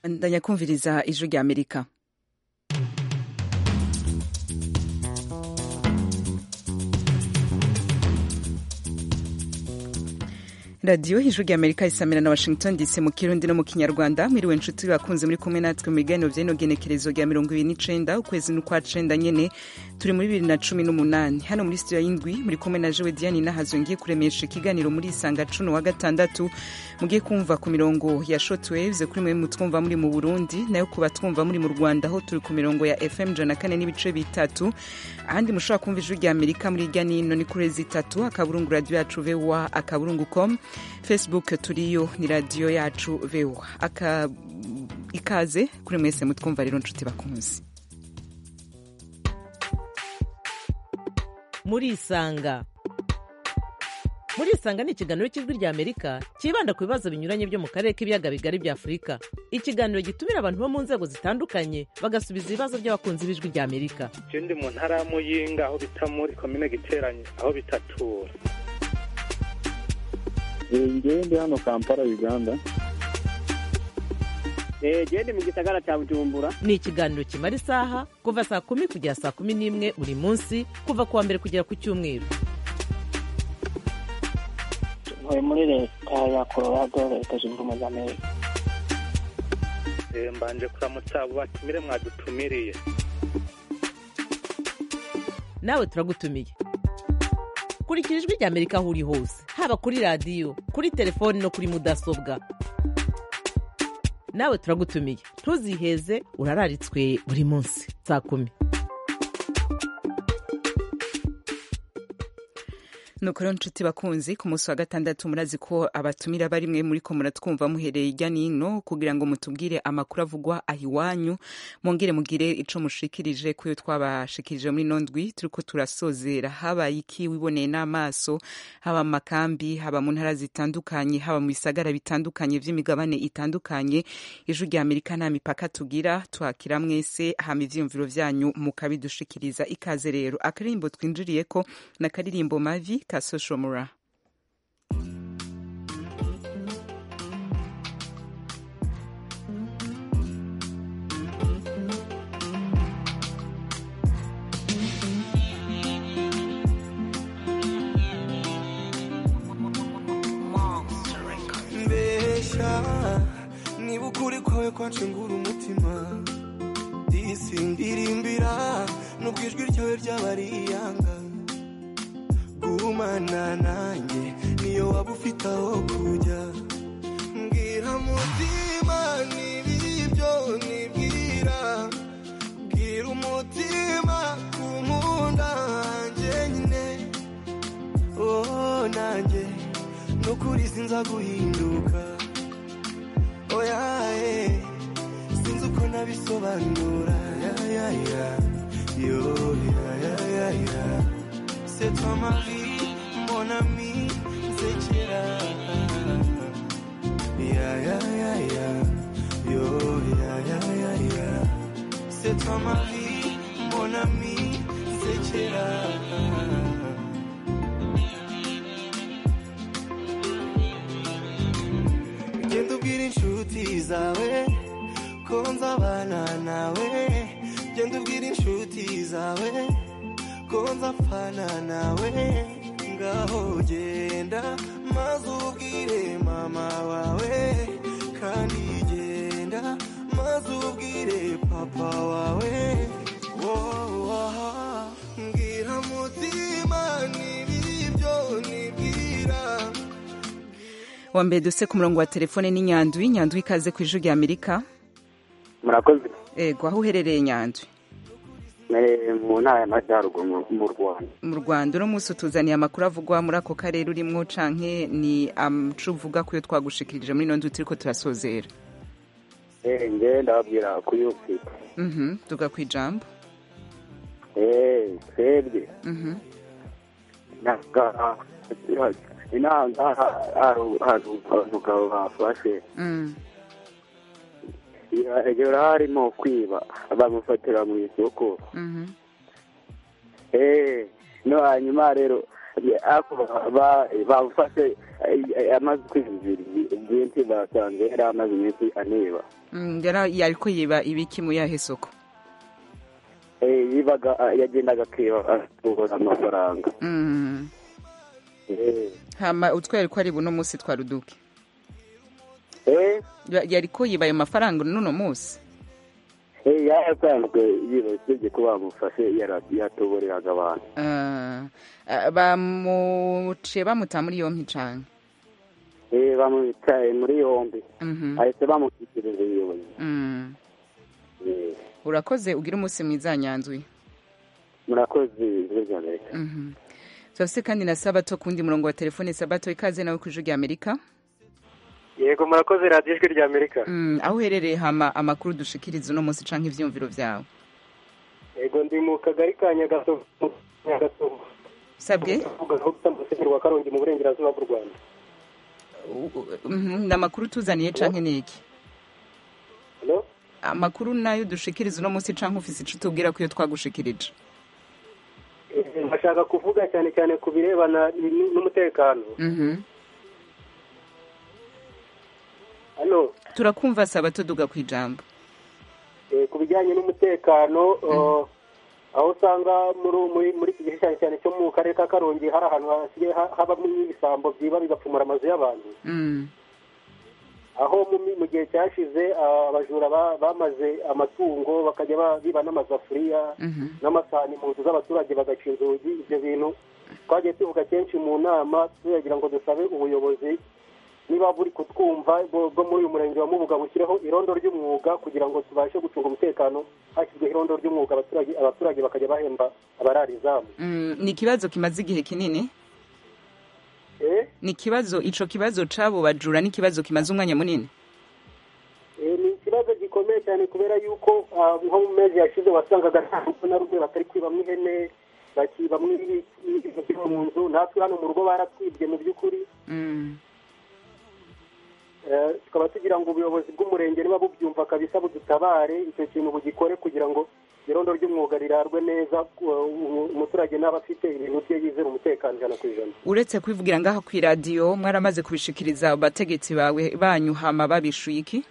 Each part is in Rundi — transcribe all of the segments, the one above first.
ndanya kumviriza ijwi rya amerika radiyo ijwi rya amerika isamira na washington dc mu kirundi no mu kinyarwanda mwiriwe nshuti bakunze muri kumwe natwe mu biganiro by'ino genekerezo rya mirongo ibiri n'icenda ukwezi n'ukwa cenda nyene turi muri bibiri na cumi n'umunani hano muri studio y'indwi muri kumwe na jewe diane nahazo ngiye kuremesha ikiganiro muri isanga cuno wa gatandatu mugiye kumva ku mirongo ya shortwaves kuri mwe mutwumva muri mu burundi nayo kuba twumva muri mu rwanda aho turi ku mirongo ya fm jana kane n'ibice bitatu ahandi mushobora kumva ijwi rya amerika muri irya nino ni kuri zitatu akaburungu radiyo yacu voa akaburungu com facebook turiyo ni radiyo yacu voa aka ikaze kuri mwese mutwumva rero nshuti bakunzi murisanga murisanga ni ikiganiro cy'ijwi rya amerika cyibanda ku bibazo binyuranye byo mu karere k'ibiyaga bigari bya afurika ikiganiro gitumira abantu bo mu nzego zitandukanye bagasubiza ibibazo by'abakunzi b'ijwi rya amerika je ndi mu ntara ya muyinga aho bita muri komine giteranye aho bitatura ngewe ndi hano kampala uganda gende mu gisagara cya bujumbura ni ikiganiro kimara isaha kuva saa kumi kugera saa kumi n'imwe buri munsi kuva ku wa mbere kugera ku cyumweru ntuye muri leta ya colorado leta zunze ubumwe za amerika Eh, mbanje kuramutsa abo batumire mwadutumiriye nawe turagutumiye kurikira ijwi rya amerika aho uri hose haba kuri radiyo kuri telefoni no kuri mudasobwa nawe turagutumiye ntuziheze urararitswe buri munsi saa kumi nuko rero nshuti bakunzi ku munsi wa gatandatu murazi ko abatumira bari mwe muri ko muratwumva muhereye irya nino kugira ngo mutubwire amakuru avugwa aho iwanyu mwongere mugire ico mushikirije kuyo twabashikirije muri ino ndwi turiko turasozera habaye iki wiboneye n'amaso haba mu makambi haba mu ntara zitandukanye haba mu bisagara bitandukanye vy'imigabane itandukanye ijwi rya amerika nta mipaka tugira twakira mwese hama ivyiyumviro vyanyu mukabidushikiriza ikaze rero akaririmbo twinjiriyeko na karirimbo mavi ka social mura mbesha niba ukuri kwawe kwancengura umutima disi ndirimbira nubwo ijwi ryawe ryaba ari iyanga gumana nanjye niyo waba ufite aho kujya mbwira mutima n'ibibyo nibwira bwira umutima kunkunda hanjye nyine oh nanjye nukuri sinza guhinduka oya eh, sinzi uko nabisobanura ya ya ya yo ya ya ya ya c'est toi ma vie mon ami nsekera ya ya ya ya yo ya ya ya ya c'est toi ma vie mon ami nsekera genda ubwira inshuti zawe ko nzabana nawe genda ubwira inshuti zawe ko nzapfana nawe ngaho genda maze ubwire mama wawe kandi genda maze ubwire papa wawe woah mbwira mutima n'ibibyo nibwira wa mbere duse ku murongo wa telefone ni nyandwi nyandwi ikaze ku ijwi rya amerika murakoze ego aho uherereye nyandwi Eh, mu ntara y'amajyaruguru mu- mu rwanda mu rwanda uno munsi utuzaniye amakuru avugwa muri ako karere urimwo canke ni amuco uvuga kuyo twagushikirije muri ino nzu turiko turasozera Eh, ngewe ndababwira kuri ufite mhm tuga ku ijambo Eh, twebwe mhm naga inanga hari umugabo bafashe mm. ejo harimo kwiba bamufatira mu isoko mhm Eh, no hanyuma rero ako ba- bafashe eh, amaze ukwezi bibiri byinshi basanze yari amaze iminsi aniba Mm, yari yariko yiba ibiki mu yahe soko Eh, yibaga ah, yagendaga akiba atubura amafaranga Mm. Eh, hama utwere ko ari buno munsi twa ruduke eh, Ya- yariko yiba ayo mafaranga n'uno munsi eh, yari asanzwe yiba usibye ko bamufashe yara- yatuburiraga abantu Ah, ah, bamuciye bamuta muri yompi cane Eh, bamwicaye muri yombi Mhm. ahise bamushyikiriza ubuyobozi Mm. Eh, urakoze ugira umunsi mwiza nyanzwi murakoze ijwi rya amerika Mhm. turafise kandi na sabato kundi murongo wa telefone sabato ikaze nawe kw'ijwi rya amerika yego murakoze radiyo ijwi rya amerika Mm, aho uherereye hama amakuru dushikiriza uno munsi canke ivyumviro vyawe yego ndi mu kagari ka nyagasovu nyagasovu sabwe uvuga aho gusa musenyeri wa karongi mu burengerazuba bw'u rwanda Mhm, ni amakuru tuzaniye canke niki Hello? amakuru nayo dushikiriza uno munsi canke ufise ico tubwira ko iyo twagushikirije Eh, ndashaka kuvuga cyane cyane ku birebana n- n'umutekano Mhm. hano turakumva sabato duga kwijambo eh, ku bijyanye n'umutekano eh, aho usanga muri muri muri iki gihe cyane cyane cyo mu karere ka karongi hari ahantu hasigaye ha- habamo ibisambo byiba bigapfumura amazu y'abantu Mm. aho mu mi- mu gihe cyashize ah, abajura ba- bamaze amatungo bakajya ba- biba n'amasafuriya Mhm. n'amasahani mu nzu z'abaturage bagaca inzugi ibyo bintu twagiye tuvuga kenshi mu nama tuyagira ngo dusabe ubuyobozi niba buri kutwumva bwo bwo muri uyu murenge wa mubuga bushyireho irondo ry'umwuga kugira ngo tubashe gucunga umutekano hashyizweho irondo ry'umwuga abaturage abaturage bakajya bahemba abarara izamu Mm, ni ikibazo kimaze igihe kinini Eh, ni ikibazo ico kibazo c'abo bajura ni ikibazo kimaze umwanya munini eh, ni ikibazo gikomeye cyane kubera yuko ah, nko mu mezi yashize wasangaga nta rugo na rumwe batari kwibamo ihene bakibamo ibintu byo mu nzu natwe hano mu rugo baratwibye mu by'ukuri Mm. Eh, tukaba tugira ngo ubuyobozi bw'umurenge niba bubyumva kabisa budutabare icyo kintu bugikore kugira ngo irondo ry'umwuga rirarwe neza uh, umu- umuturage n'aba afite ibintu bye yizera umutekano ijana ku ijana uretse kubivugira ngaha kw'iradiyo mwaramaze kubishikiriza abategetsi bawe banyu hama babishuye iki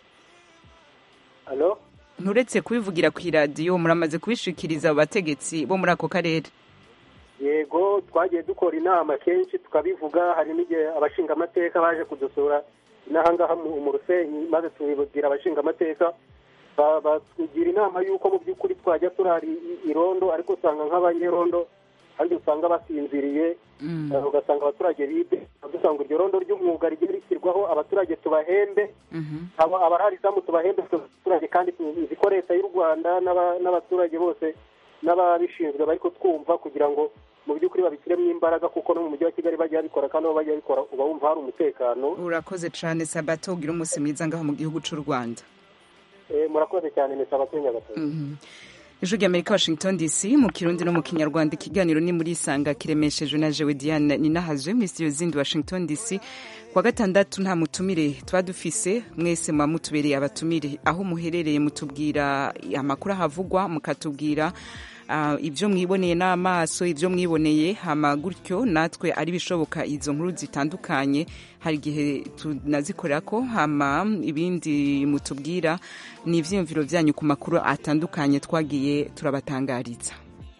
halo nturetse kubivugira kw'iradiyo muramaze kubishikiriza abo bategetsi bo muri ako karere yego twagiye dukora inama kenshi tukabivuga hari n'igihe abashingamateka baje kudusura n'ahangaha mu mu rusenyi maze tubibwira abashingamateka ba- batugira inama y'uko mu by'ukuri twajya turara i- irondo ariko usanga nk'abanyerondo hari igihe usanga basinziriye Mm. Eh, ugasanga abaturage bibe dusanga iryo rondo ry'umwuga rigiye rishyirwaho abaturage tubahembe Mhm. aba- abarari izamu tubahembe twe abaturage kandi tuzi ko leta y'u rwanda n'aba- n'abaturage bose n'ababishinzwe bari kutwumva kugira ngo mu by'ukuri babishyiremo imbaraga kuko no mu mujyi wa kigali bajya babikora kandi aho bajya babikora uba wumva hari umutekano urakoze cane sabato ugira umunsi mwiza ngaho mu gihugu c'u rwanda Eh, murakoze cyane ni sabatwe nyagatare Mhm. ijwi ry'amerika washington dc mu kirundi no mu kinyarwanda ikiganiro ni muri isanga kiremeshejwe na jewe diane ninahazwe muri studio zindi washington dc kuwa gatandatu nta mutumire tuba dufise mwese muba mutubereye abatumire aho muherereye mutubwira amakuru ahavugwa mukatubwira ah, ibyo mwiboneye n'amaso ibyo mwiboneye hama gutyo natwe ari bishoboka izo nkuru zitandukanye hari igihe tunazikorera ko hama ibindi mutubwira ni ivyiyumviro vyanyu ku makuru atandukanye twagiye turabatangariza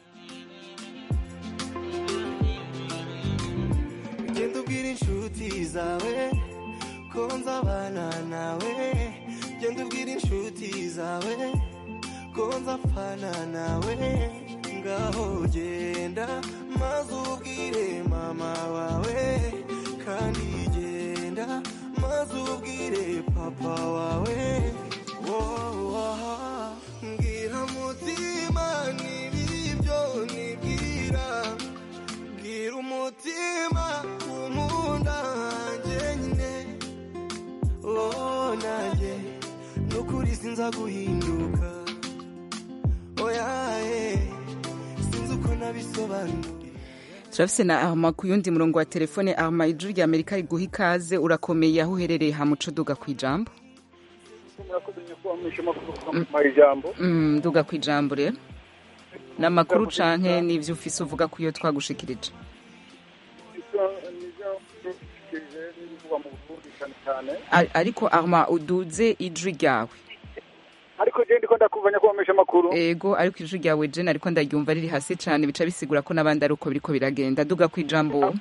genda ubwira inshuti zawe ko nzabana nawe genda ubwira inshuti zawe ko nzapfana nawe ngaho genda maze ubwire mama wawe kandi genda maze ubwire papa wawe wowa mbwira mutima n'ibibyo nibwira bwira umutima umunda njyenyine oh nanjye nukuri sinza guhinduka oyaye sinzi uko nabisobanura turafise na arma ku yundi murongo wa telefone arma ijuru rya amerika riguha ikaze urakomeye aho uherereye hamuco duga ku ijambo murakoze nyakubahwa mwishema ijambo Mm, duga ku ijambo rero ni amakuru canke n'ivyo ufise uvuga ko iyo twagushikirije kuvugwa mu burundi cyane cyane A- ariko arma uduze ijwi ryawe ariko je ndiko ndakuvanya kubamesha amakuru ego ariko ijwi ryawe jene ariko ndaryumva riri hasi cane bica bisigura ko n'abandi ari uko biriko biragenda duga ku ijambo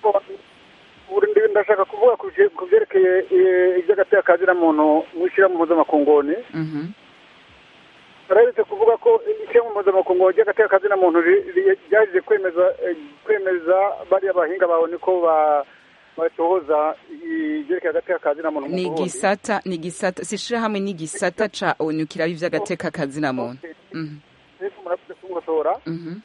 Ubu ndi- ndashaka kuvuga ku vye- ku vyerekeye eh, ivy'agateka kazira muntu mw'ishirahamwe mpuzamakungu Mhm. barahetse kuvuga ko ishirahamwe mpuzamakungu ry'agateka kazina muntu ri- ri- ryaje kwemeza eh, kwemeza bariya bahinga bawe niko ba batohoza ivyerekeye agateka kazina muntu mu ni Burundi. gisata ni gisata sishirahamwe ni gisata ca onu kiraba ivy'agateka kazina muntu Mhm. Ariko murakoze kungotora Mhm.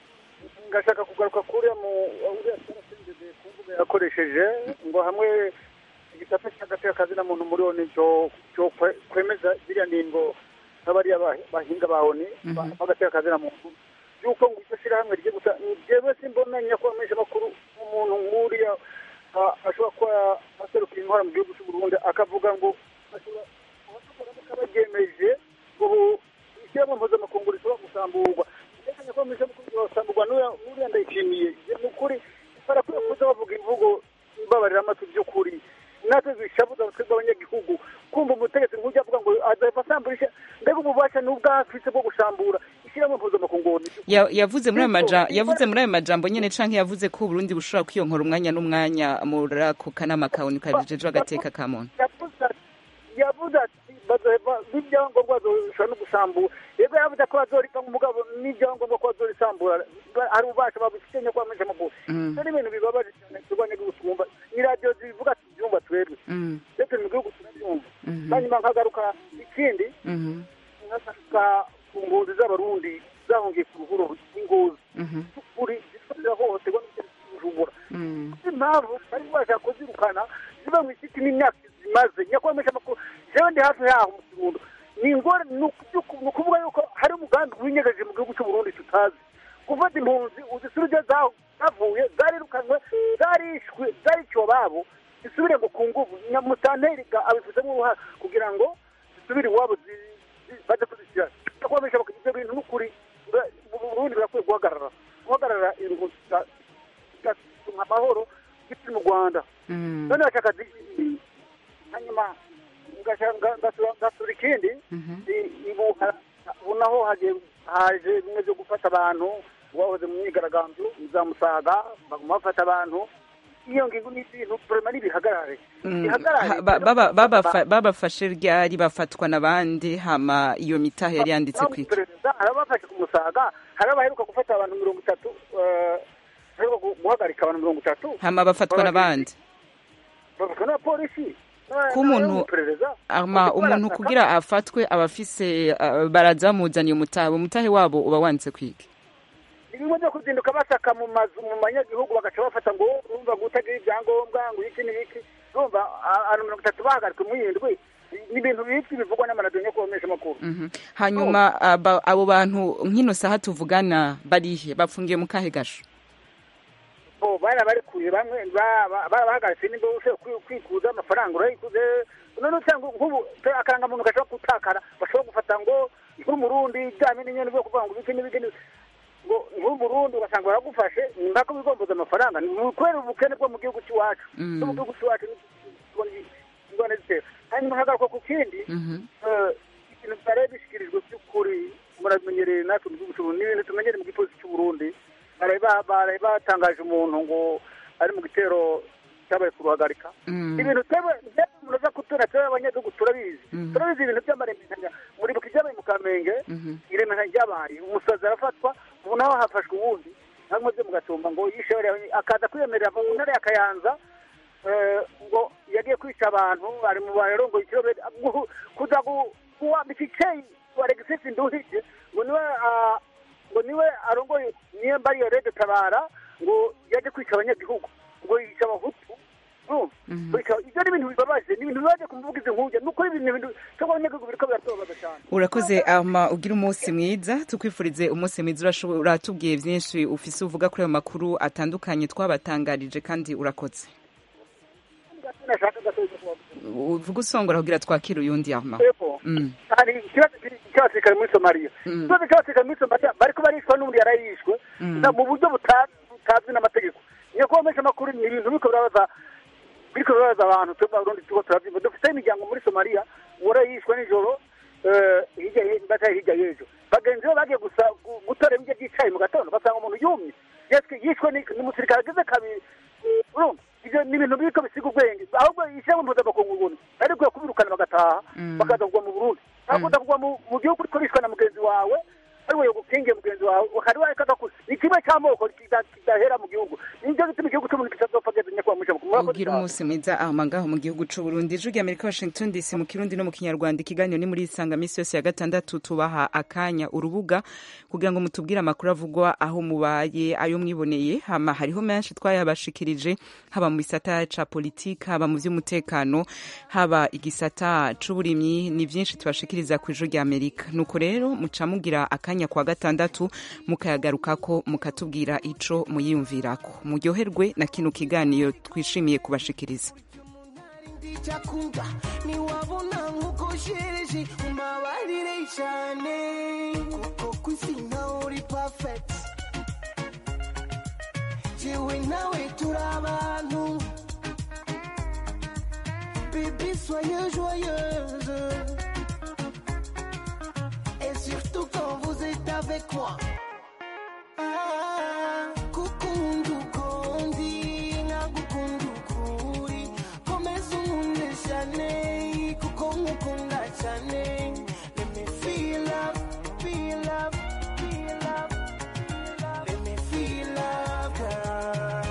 ngashaka kugaruka kuriya mu uriya twarasinzeze ku mbuga yakoresheje ngo hamwe igisata cy'agateka kazina muntu muri oni cyo cyo kwe- kwemeza ziriya ningo n'abariya ba- bahinga ba oni ba- bagateka kazina muntu yuko ngo iryo shyirahamwe rigiye gusa jewe simbona nyakwamesha makuru umuntu nk'uriya a- ashobora kuba aserukira intwara mu gihugu cy'u Burundi akavuga ngo ashobora kuba baryemeje ngo ubu ishyirahamwe mpuzamakungu rishobora gusamburwa reka nyakwamesha makuru gusamburwa n'uriya- n'uriya ndayishimiye ni ukuri barakwiye kuza bavuga imvugo ibabarira amatwi by'ukuri natwe zishabuza abatwe bw'abanyagihugu kumva umutegetsi nk'ujya avuga ngo azahava asamburisha mbega ububasha n'ubwafise bwo gusambura ishyirahamwe mpuzamakungu Ya- yavuze muri ayo maja- yavuze muri ayo majambo nyene canke yavuze ko uburundi bushobora kwiyonkora umwanya n'umwanya muri ako kanama ka onu kajejwe agateka ka muntu yavuze ati- yavuze ati bazoheva n'ibyangombwa bazoshobora no gusambura yego yavuze ko bazorika umugabo n'ibyangombwa ko bazorisambura Ba- hari ububasha babifite nyakwamesha amakuru Mm. ibyo ni ibintu bibabaje cyane turwanya igihugu twumva ni radiyo zivuga tubyumva twebwe Mm. ndetse mu gihugu turabyumva Mhm. hanyuma nkagaruka ikindi Mhm. nkagaruka ku mpunzi z'abarundi zahungiye ku ruhuro rw'ingozi Mhm. kuri zishobora hohoterwa n'ubujumbura Mm. impamvu bari bashaka kuzirukana ziba mu isiti n'imyaka zimaze nyakwemesha amakuru jewe ndi hafi yaho mu kirundo ni ingore ni uku- ni ukuvuga yuko hari umugambi winyegeje mu gihugu cy'u Burundi tutazi gufata impunzi uzisubire zaho zavuye zarirukanywe zarishwe zariciwe ababo zisubire ngo ku nguvu nyamutanteri abifitemo uruhare kugira ngo zisubire iwabo zi- zi- baze kuzishyira nyakwemesha amakuru ibyo bintu n'ukuri bura- mu Burundi birakwiye guhagarara guhagarara impunzi za- zigatuma amahoro giti mu rwanda Mm. none bashaka zi- hanyuma ngashaka- nga- ngasura ngasura ikindi Mhm. i- ibu ha- ubu naho hagiye haje bimwe byo gufata abantu bahoze mu myigaragambyo za musaga baguma bafata abantu iyo ngingo ni ibintu vrema nibihagarare Mm. bihagarare Ha- ba- baba- babafa- babafashe ryari bafatwa n'abandi hama iyo mitahe yari yanditse kwiki perezida hari abafashe ku musaga hari abaheruka gufata abantu mirongo itatu eh, baheruka gu- guhagarika abantu mirongo itatu hama bafatwa n'abandi bafatwa n'abapolisi ko umuntu ama umuntu kugira afatwe aba afise uh, baraza bamuzaniye umutahe umutahe wabo uba wanditse kwiki ibingo byo kuzinduka basaka mu mazu mu banyagihugu bagaca bafata ngo urumva ngo utagira ibyangombwa ngo iki n'iki urumva a- abantu mirongo itatu bahagaritswe mu yindwi ni ibintu biki bivugwa n'amaradiyo yo kubamesha amakuru Mhm. hanyuma aba- abo bantu nk'ino saha tuvugana barihe bafungiye mu kahe gasho bo bari barekuye bamwe ba- ba- barabahagaritse nimba ushobora kwi- kwikuza amafaranga urayikuze none usanga nk'ubu akarangamuntu gashobora gutakara bashobora gufata ngo nk'umurundi ijyanye n'inyoni byo kuvuga ngo ibiki n'ibiki n'ibiki. ngo nk'umurundi ugasanga baragufashe ni mpaka wigomboza amafaranga ni kubera ubukene bwo mu gihugu cy'iwacu Mm. no mu gihugu cy'iwacu tubona ingorane zitera hanyuma hagaruka ku kindi Mhm. eh, ikintu byari bishyikirijwe by'ukuri muramenyereye natwe mu gihugu cy'uburundi ni ibintu tumenyereye mu gipolisi cy'uburundi baraye ba- baraye batangaje umuntu ngo ari mu gitero cyabaye kuruhagarika Mm. ibintu twebwe twebwe umuntu aza kutubona twebwe abanyagihugu turabizi Mhm. turabizi ibintu by'amaremekanya muribuka ibyabaye mu kamenge Mhm. iremekanya ryabaye umusazi arafatwa ubu naho hafashwe uwundi namwe byo mugatumba ngo yishe bariya- akaza kwiyemerera mu ntara ya kayanza eh, ngo yagiye kwica abantu ari mu barongoye ikirobere gu- kuza gu- kuwambika icyeyi wa Alexis Nduhije ngo niwe ah, ngo niwe arongoye niyo mbariyo rede tabara ngo yaje kwica abanyagihugu ngo yica abahutu urumva? Mhm. Kwica- ibyo ni ibintu bibabaje ni ibintu bibaje ku mvugizi nk'ujya ni ukuri ibintu ibintu cyo abanyagihugu biriko biratubabaza cyane urakoze ama ugira umunsi mwiza tukwifurize umunsi mwiza urashobo- uratubwiye byinshi ufise uvuga kuri ayo makuru atandukanye twabatangarije kandi urakoze nashaka gatoya kubavuga uvuga usongora kugira twakire uyundi ama Epfo. Mm. hari ikibazo kiri- cy'abasirikare muri somaliya Mm. ikibazo cy'abasirikare muri somaliya bariko barishwa n'ubundi yarayishwe Mm. na mu buryo buta- butazwi n'amategeko nyakubahwa menshi amakuru ni ibintu biko birabaza biriko bibaza abantu twebwe abarundi turiko turavyumva dufite imiryango muri somaliya uwara yishwe nijoro eh, hirya ye- bataye hirya y'ejo bagenzi be bagiye gusa gu- gutora ibiryo by'icayi mu gatondo basanga umuntu yumye yatwi- yishwe ni- n'umusirikare ageze kabiri urumva ivyo ni ibintu biriko bisiga ubwenge ahubwo ishyirahamwe mpuzamakungu ubuntu ari kwiye kubirukana bagataha bakaza kugwa mu burundi ntabwo kugwa mu mu gihugu uriko urishwa na mugenzi wawe ari we gukingiye mugenzi wawe ukari wareka ko ni kimwe cy'amoko kida- kidahera mu gihugu nicyo gituma igihugu cy'umuntu kitazopfa geze nyakubahwa mushabuku murakoze ugira cyane. umunsi mwiza aho ngaho mu gihugu cy'u Burundi ijwi ry'Amerika Washington DC mu kirundi no mu kinyarwanda ikiganiro ni muri isanga misi yose ya gatandatu tubaha akanya urubuga kugira ngo mutubwire amakuru avugwa aho mubaye ayo mwiboneye hama hariho menshi twayabashikirije haba mu gisata ca politike haba mu vy'umutekano haba igisata c'uburimyi ni vyinshi tubashikiriza ku ijwi ry'Amerika nuko rero muca mugira akanya kwa gatandatu mukayagarukako mukatubwira ico muyiyumvirako muryoherwe na kino kiganiro twishimiye kubashikiriza ndicakuga niwabona nk'uko shereje umbabarire cyane kuko ku isi nawe uri perfect jewe nawe turi abantu bébé soyez joyeuse et surtout quand vous êtes avec moi Ah, kukunda ukundi nkagukunda ukuri komeza unkunde cyane kuko nkukunda cyane let me feel love feel love feel love let me feel love girl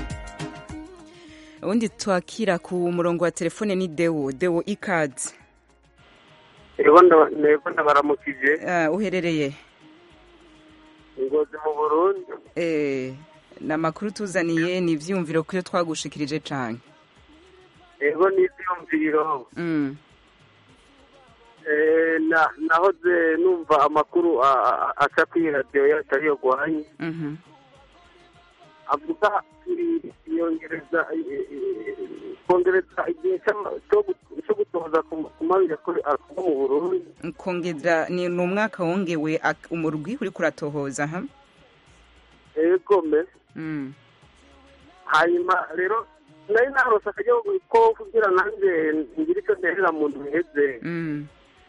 ubundi twakira ku murongo wa telefone ni dewo dewo ikazi ego nda- nego ndabaramukije uh, uherereye ingozi mu burundi eh, ni amakuru tuzaniye ni ivyiyumviro kuyo twagushikirije cane ego n'ivyumviro mm. Eh, na- nahoze numva amakuru a- a- aca kuri radiyo yacu ariyo guhanye mhm avuga iri- yongereza eh, eh, kongereza igihe c'ama- co gu- co gutoza ku ku mabi yakore- akorwa mu burundi kongera ni ni umwaka wongewe ak- umurwi uriko uratohoza ha ego me mm. hanyuma rero nari narose akaryo ko kugira nanjye ngire icyo nterera mu nzu iheze Mm.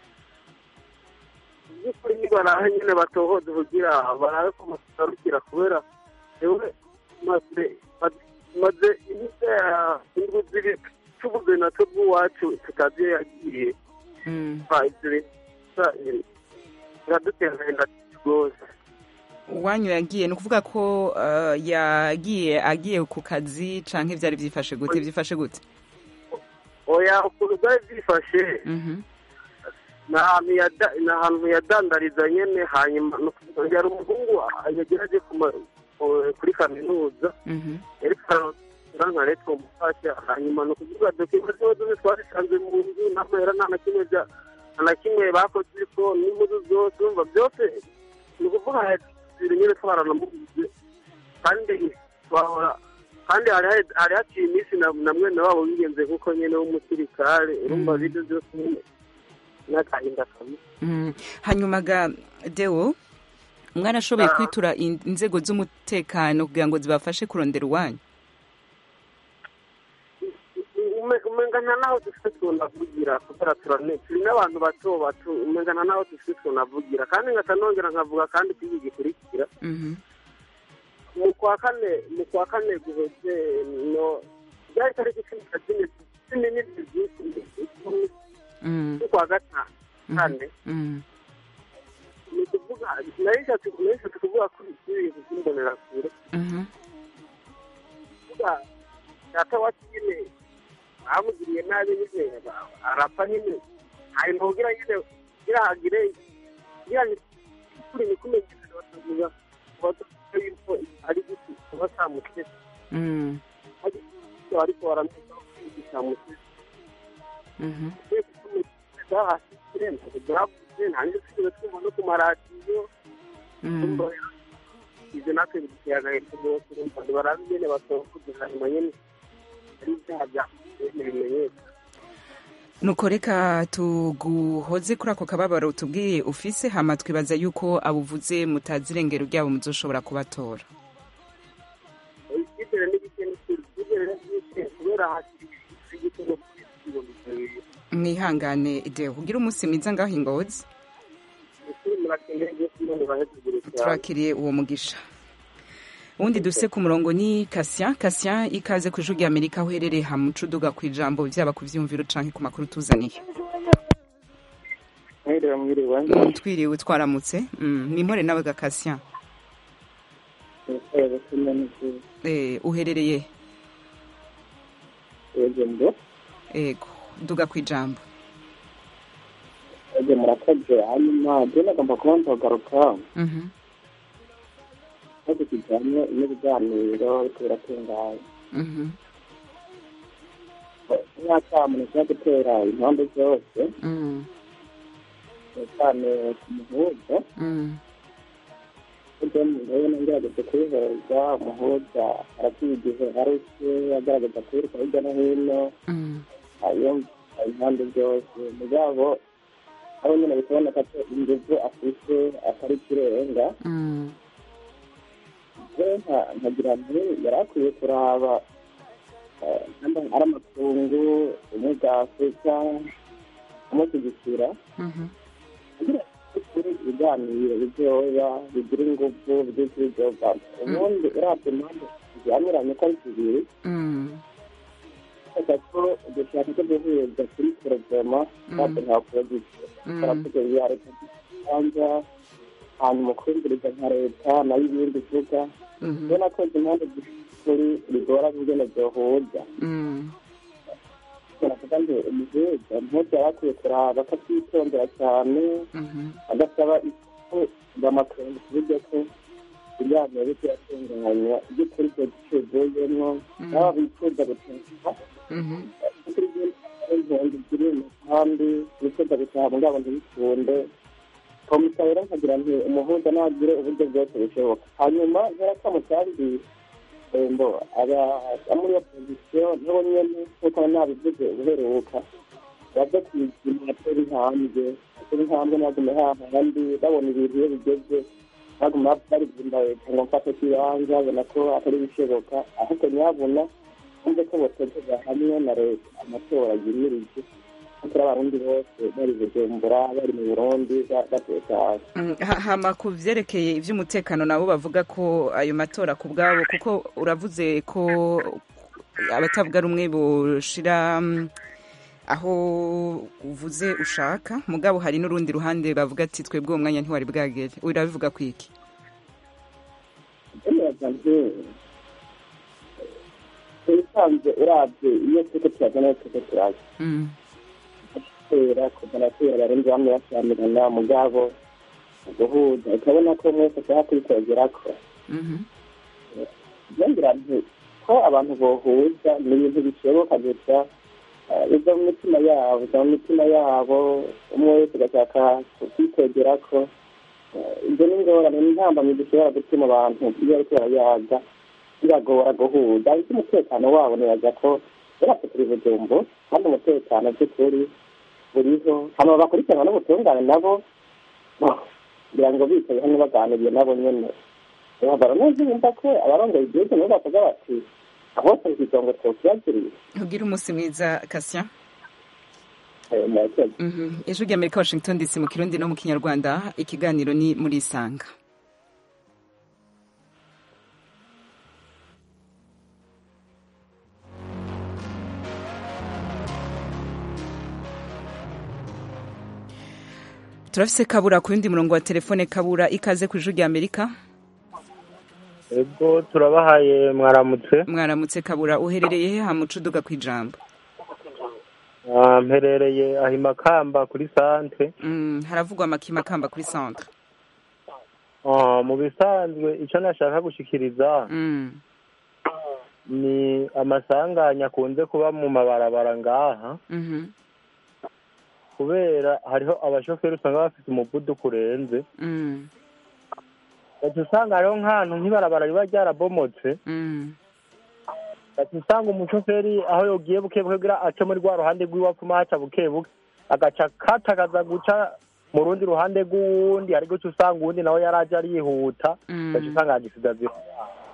by'ukuri nibaraha nyine batohoze kugira barabe ko mutarukira kubera yewe maze maze iminsi indwi ziri tubuze natwe bw'iwacu tutazi iyo yagiye Mm. Ba, ibyo bintu biradutera agahinda rwose uwanyu yagiye ni ukuvuga ko uh, yagiye agiye ku kazi canke vyari vyifashe gute vyifashe gute oya ukuntu byari byifashe Mhm. ni ahantu yada- ni ahantu yadandariza nyine hanyuma ni ukuvuga ngo yari umuhungu yagerageje kuma- ku- kuri kaminuza Mhm. ariko nka leta umufasha hanyuma ni ukuvuga dokima ziba zose twazisanze mu nzu n'amahera nta na kimwe bya nta na kimwe bakoze ariko n'impuzu zose urumva byose ni ukuvuga ibintu nyine twaranamuguze kandi twahora kandi hari hari- hari haciye iminsi na na mwene wabo wigenze nk'uko nyine w'umusirikare urumva Mm. ibyo byose nyine n'agahinda kamwe Mm. hanyuma ga dewo mwarashoboye Ah. kwitura in- inzego z'umutekano kugira ngo zibafashe kurondera uwanyu Ume- umengana naho dufite tunavugira kubera turane turi n'abantu bato bato umengana naho dufite tunavugira kandi ngata nongera nkavuga kandi kuri iki gikurikira Mhm. mu kwa kane mu kwa kane guheze no byari tariki cumi na zine cumi n'ebyiri z'ukwi Mm. z'ukwa gatanu kane Mm. ni ukuvuga nari nshatse nari nshatse kuvuga kuri kuri ibintu by'imbonerakure Mhm. kuvuga data wacu nyine bamugiriye nabi nyine ba- arapfa nyine hanyuma kugira nyine kugira hagire kugira ni kuri ni kumenyekana batavuga batavuga yuko ari giti kuba samutese Mm. ariko baramenya ko iki samutese Mhm. hasi kirenze byavuze nta n'ibyo twigeze twumva no ku maradiyo Mm. ibyo natwe bidutera agahinda rwose urumva ntibarabe nyine basaba kugira hanyuma nyine ari ibyaha byakoze bimenyekana nuko reka tuguhoze kuri ako kababaro tubwiye ufise hama twibaza yuko abuvuze mutazi irengero ryabo muzoshobora kubatora icyizere n'igike n'icyizere icyizere n'igike kubera hasi igitego cy'ibihumbi bibiri mwihangane ideo kugira umunsi mwiza ngaho ingozi ukuri murakeneye rwose none bahezugure cyane turakiriye uwo mugisha uwundi duse ku murongo ni kasien kasien ikaze ku ijwi ry'amerika aho uherereye hamuca uduga ku ijambo byaba ku vyumviro canke ku makuru tuzaniye mwiriwe mwiriwe Mm, twiriwe twaramutse Mm, nimpore nawe ga kasien nitwaye gusoma n'izindi Eh, uherereye yego ego duga ku ijambo yego murakoze hanyuma je nagomba kuba nzagaruka Mhm. ariko kijanye n'ibiganiro ariko biratunganye Mhm. imyaka muntu ishobora gutera impande zose Mm. cyane ku muhuza Mm. burya ndabona ngerageza kubihuza umuhuza araciye igihe arutse agaragaza kwiruka hirya no hino Mm. yumva impande zose mugabo aho nyine bikaboneka ko inguvu afite atari ikirenga Mm. rero nka- nkagira nti yari akwiye kuraba eh, namba ari amakungu ubumwe bwa afurika amushyigikira Mhm. kugira ngo kuri ibiganiro bitoya bigira ingufu byinshi bizovamo ubundi uravye impande zihamiranye ko ari zibiri Mm. kubera ko ugushaka ko guhuza kuri porogaramu ntabwo nta porogisi baravuga ya leta kibanza hanyuma ukumviriza nka leta nayo ibindi ivuga Mhm. ubona ko izi mpande z'ukuri bigora ingene byohuza Mm. baravuga ngo umuhuza mpuza yari akwiye kuraba ko atitondera cyane Mhm. agasaba ko bamakungu ku buryo ko ibiganiro byo kuyatunganya by'ukuri ibyo gicuguyemo nabo bifuza gutaha Mhm. kuri impunzi ziri mu kandi bifuza gutaha mugabo ntibikunde komisa rero nkagira nti umuhuza nagire uburyo bwose bushoboka hanyuma nteraka mu kandi mbo aba muri iyo pozisiyo nabo nyene nk'uko nabivuze ubuheruka baze kuyizima atera intambwe atera intambwe ntagume hahandi babona ibintu iyo bigeze baguma barigunda leta ngo mfate kibanza babona ko atari bishoboka ahubwo nyabona kumve ko botegeza hamwe na leta amatora yimirije kuko abarundi bose bari bujumbura bari mu burundi ba- batekanye Mm, ha- hama ku vyerekeye ivy'umutekano nabo bavuga ko ayo matora ku bwabo kuko uravuze ko abatavuga rumwe boshira mm, aho uvuze ushaka mugabo hari n'urundi ruhande bavuga ati twebwe uwo mwanya ntiwari bwagere urabivuga kwiki emeraga nti ubusanzwe uravye iyo turiko turagana turiko turaza Mm, kera kuva na kera abarundi bamwe bashamirana mugabo guhuza ukabona ko mwese ashaka kwitogerako mhm, yongera nti ko abantu bohuza ni ibintu bishoboka gusa eh, biva mu mitima yabo biva mu mitima yabo umwe wese agashaka kwitogerako Eh, ibyo ni ingorane ni intambamyi zishobora gutuma abantu iyo bariko barayaga biragora guhuza ariko umutekano wabo nibaza ko bose turi bujumbu kandi umutekano by'ukuri buriho hama bakurikirana n'ubutungane nabo oh, kugira ngo bicaye hamwe baganiriye nabo nyene bambara neza bumva ko abarongoye igihugu nabo bavuga bati ahose ikigongo twokiyagiriye ugire umunsi mwiza kasya Eh, murakoze Mhm. ijwi ry'amerika washington dc mu kirundi no mu kinyarwanda ikiganiro ni muri isanga turafise kabura ku yundi murongo wa telefone kabura ikaze ku ijwi ry'amerika ego turabahaye mwaramutse mwaramutse kabura uherereye he hamuca uduga ku ijambo Ah, mperereye aho imakamba kuri santre Mm, haravugwa amakima kamba kuri centre Ah, mu bisanzwe icyo nashaka gushikiriza Mm, ni amasanganya akunze kuba mu mabarabara ngaha mhm, kubera hariho abashoferi usanga bafite umuvuduko urenze mm, gaca usanga hariho nk'ahantu nk'ibarabara riba ryarabomotse mm, gaca usanga umushoferi aho yogiye buke buke kugira ace muri rwa ruhande rw'iwe apfuma haca buke buke agaca katagaza guca mu rundi ruhande rw'uwundi hari guca usanga uwundi nawe yari aje arihuta Mm. gaca usanga yagisigaza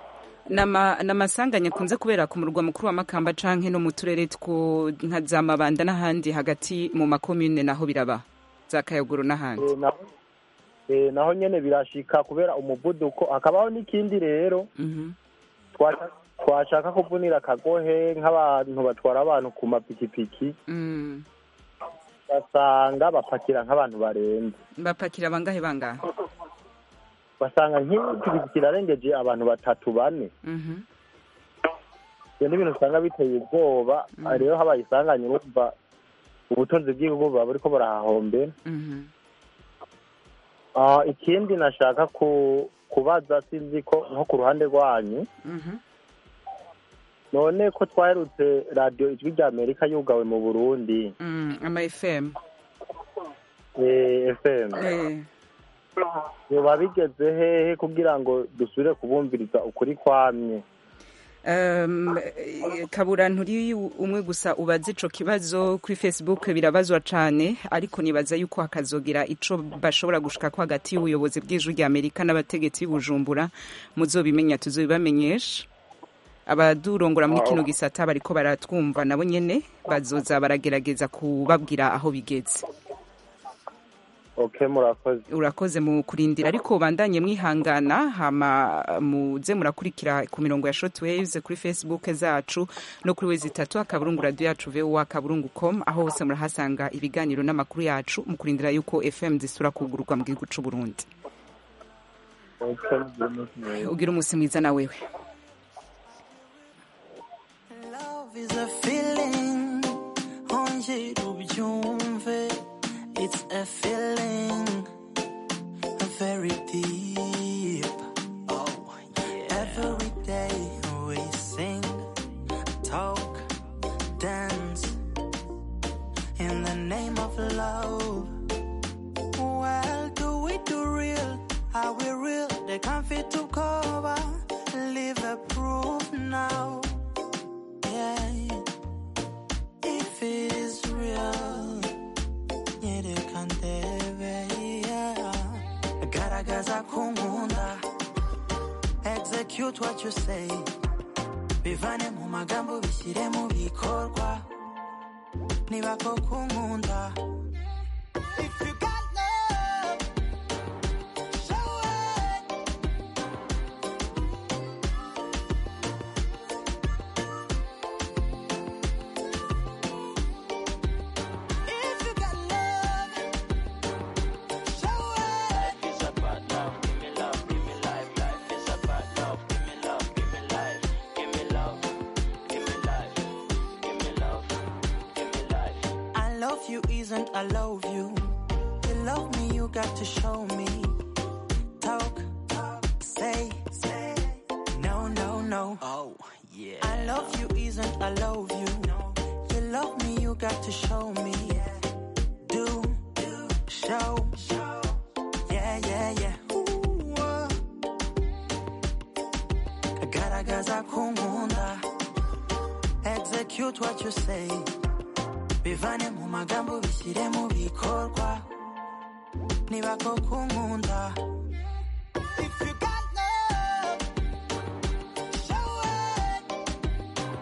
Nama- n'amasanganya akunze kubera ku murwa mukuru wa makamba canke no mu turere two nka za mabanda n'ahandi hagati mu makomune naho biraba za kayogoro n'ahandi Eh, naho eh, naho nyene birashika kubera umuvuduko hakabaho n'ikindi rero twa- twashaka kuvunira akagohe nk'abantu batwara abantu ku mapikipiki Mm. basanga bapakira nk'abantu barenze bapakira bangahe bangahe basanga nk'ipikipiki irarengeje abantu batatu bane Mhm. ibyo ni ibintu usanga biteye ubwoba rero habaye isanganya urumva ubutunzi bw'igihugu buba buriko burahahombera Mhm. Ah, ikindi nashaka ku kubaza sinzi ko nko ku ruhande rwanyu Mhm. none ko twaherutse radiyo ijwi rya amerika yugawe mu burundi Mm, ama fm eh, fm Eh. yoba bigeze hehe kugira ngo dusubire kubumviriza ukuri kwamye Um, eh, kabura nturi umwe gusa ubaza ico kibazo kuri facebook birabazwa cane ariko nibaza yuko hakazogira ico bashobora gushika ko hagati y'ubuyobozi bw'ijwi rya amerika n'abategetsi b'ubujumbura muzobimenya tuzobibamenyesha abadurongora muri kino gisata bariko baratwumva nabo nyene bazoza baragerageza kubabwira aho bigeze okay murakoze urakoze mu kurindira ariko bandanye mwihangana hama muze murakurikira ku mirongo ya shortwaves kuri facebook zacu no kuri wezi itatu akaburungu radio yacu voa akaburungu com aho hose murahasanga ibiganiro n'amakuru yacu mu kurindira yuko fm zisura kugururwa mu gihugu c'u burundi ugira umunsi mwiza na wewe Love is a feeling, ongera ubyumve. It's a feeling very deep. Oh, yeah. Every day we sing, talk, dance in the name of love. Well, do we do real? Are we real? They can't fit to cover. Live a proof now. Yeah. If it is real, nyerekandebe, yeah. Garagaza kumunda. Execute what you say. Bivane mu magambo bishyire mu bikorwa. Niba koko unkunda. If you got love, show it. If you got love, show it. Life is about love. Give me love, give me life. Life is about love. Give me love, give me life. Give me love, give me life. Give me love, give me life. I love you isn't I love you. You love me, you got to show me. Talk, talk, say, say. No, no, no. Oh, yeah. I love you isn't I love you. You love me, you got to show me. Do, do, show, show. Yeah, yeah, yeah. Ooh, uh. Garagaza kumunda. Execute what you say. Bivane mu magambo bishyire mu bikorwa. Niba koko unkunda. If you got love, show it.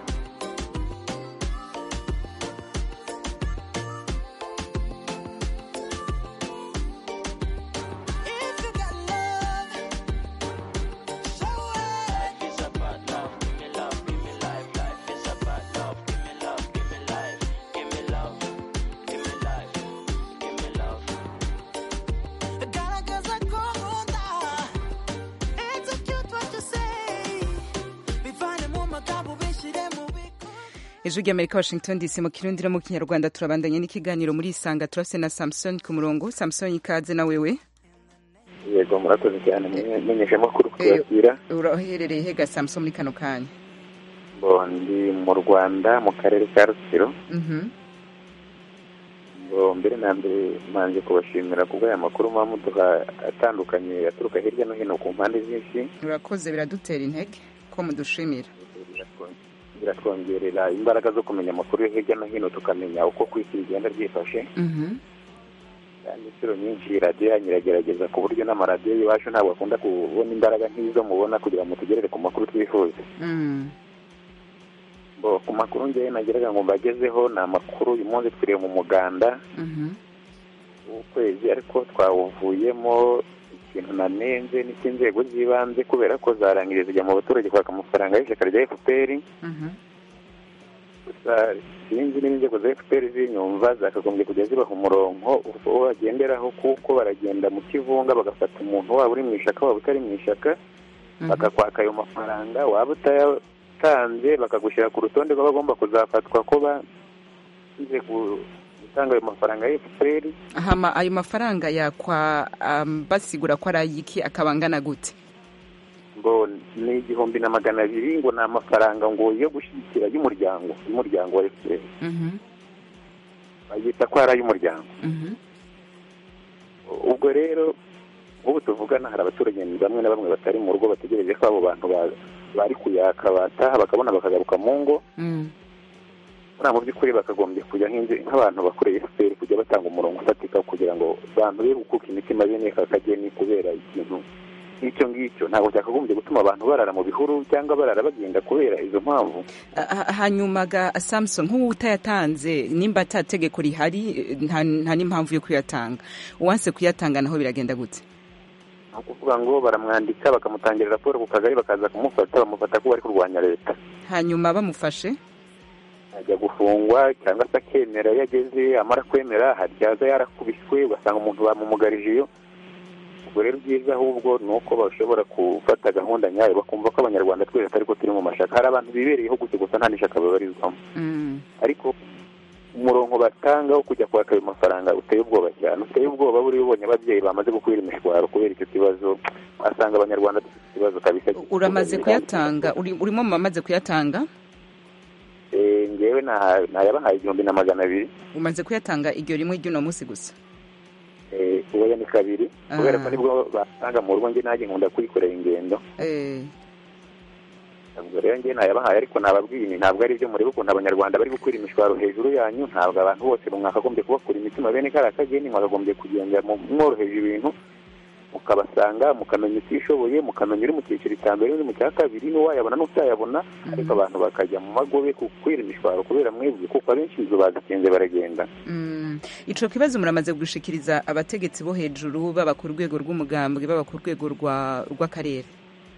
If you got love, show it. Life is about love. Give me love, give me life. Life is about love. Give me love, give me life. Give me love, give me life. Give me love. Garagaza kumunda. Execute what you say. Bivane mu magambo bishyire mu ijwi ry'amerika washington dc mu kirundi no mu kinyarwanda turabandanye n'ikiganiro muri isanga turafise na samson ku murongo samson ikaze na wewe yego murakoze cyane menyesha amakuru kuyabwira uraherereye hega samson muri kano kanya ngo ndi mu rwanda mu karere ka rutsiro Mhm. ngo mbere na mbere manje kubashimira kubwo aya makuru muba muduha atandukanye aturuka hirya no hino ku mpande z'isi urakoze biradutera intege ko mudushimira biratwongerera imbaraga zo kumenya amakuru yo hirya no hino tukamenya uko ku isi rigenda ryifashe Mhm. kandi inshuro nyinshi radiyo yanyu iragerageza ku buryo n'amaradiyo y'iwacu ntabwo akunda kubona imbaraga nk'izo mubona kugira ngo tugerere ku makuru twifuza Mm. Bo, ku makuru ngewe nageraga ngo mbagezeho ni amakuru uyu munsi twiriwe mu muganda Mhm. w'ukwezi ariko twawuvuyemo ikintu nanenze n'icy'inzego z'ibanze kubera ko zarangije zijya mu baturage kwaka amafaranga y'ishyaka rya fpr Mhm. gusa sinzi niba inzego za fpr zinyumva zakagombye kujya zibaha umurongo uwo bagenderaho kuko baragenda mu kivunga bagafata umuntu waba uri mu ishyaka waba utari mu ishyaka bakakwaka ayo mafaranga waba utayatanze bakagushyira ku rutonde rw'abagomba kuzafatwa ko bagize gutanga ayo mafaranga ya fpr hama ayo mafaranga yakwa um, basigura ko ari ayiki akaba angana gute ngo ni igihumbi na magana abiri ngo ni amafaranga ngo yo gushyigikira y'umuryango y'umuryango wa fpr Mhm. bayita ko ari ay'umuryango Mhm. ubwo rero ubu tuvugana hari abaturage bamwe na bamwe batari mu rugo bategereje ko abo bantu ba- bari kuyaka bataha bakabona bakagaruka mu ngo Mm. buriya mu by'ukuri bakagombye kujya nk'inze- nk'abantu bakoreye fpr kujya batanga umurongo ufatika kugira ngo abantu be gukuka imitima bene aka kageni kubera ikintu nk'icyo ngicyo ntabwo cyakagombye gutuma abantu barara mu bihuru cyangwa barara bagenda kubera izo mpamvu Ha- ha- hanyuma ga samson nk'uwo utayatanze nimba ata tegeko rihari nta nta n'impamvu yo kuyatanga uwanse kuyatanga naho biragenda gute ni ukuvuga ngo baramwandika bakamutangira raporo ku kagari bakaza kumufata bamufata ko bari kurwanya leta hanyuma bamufashe ajya gufungwa cyangwa se akemera iyo ageze amara kwemera haryaza yarakubiswe ugasanga umuntu bamumugarije iyo ubwo rero byiza ahubwo ni uko bashobora gufata gahunda nyayo bakumva ko abanyarwanda twese atari ko turi mu mashaka hari abantu bibereyeho gutyo gusa nta n'ishaka babarizwamo Mm. ariko umurongo batanga wo kujya kwaka ayo mafaranga uteye ubwoba cyane uteye ubwoba buriya ubonye ababyeyi bamaze gukwira imishwaro kubera icyo kibazo asanga abanyarwanda dufite ikibazo kabisa uramaze kuyatanga uri- urimo mu bamaze kuyatanga Eh, ngewe naha- nayabahaye igihumbi na magana abiri umaze kuyatanga iryo rimwe ry'uno munsi gusa Eh, ubu ni kabiri Ah. kubera ko nibwo basanga mu rugo njye nanjye nkunda kwikorera ingendo Eh, ubwo rero njye nayabahaye ariko nababwiye ni ntabwo ari byo murebe ukuntu abanyarwanda bari gukwira imishwaro hejuru yanyu ntabwo abantu bose mwakagombye kubakura imitima bene kariya kageni mwakagombye kugenda mu- mworoheje ibintu mukabasanga mukamenya utishoboye mukamenya uri mu cyiciro cya mbere uri mu cya kabiri n'uwayabona n'utayabona ariko abantu bakajya mu magobe kukwira imishwaro kubera mwebwe kuko abenshi inzu bazikinze baragenda mm. ico kibazo muramaze gushikiriza abategetsi bo hejuru baba ku rwego rw'umugambwe baba ku rwego rwa- rw'akarere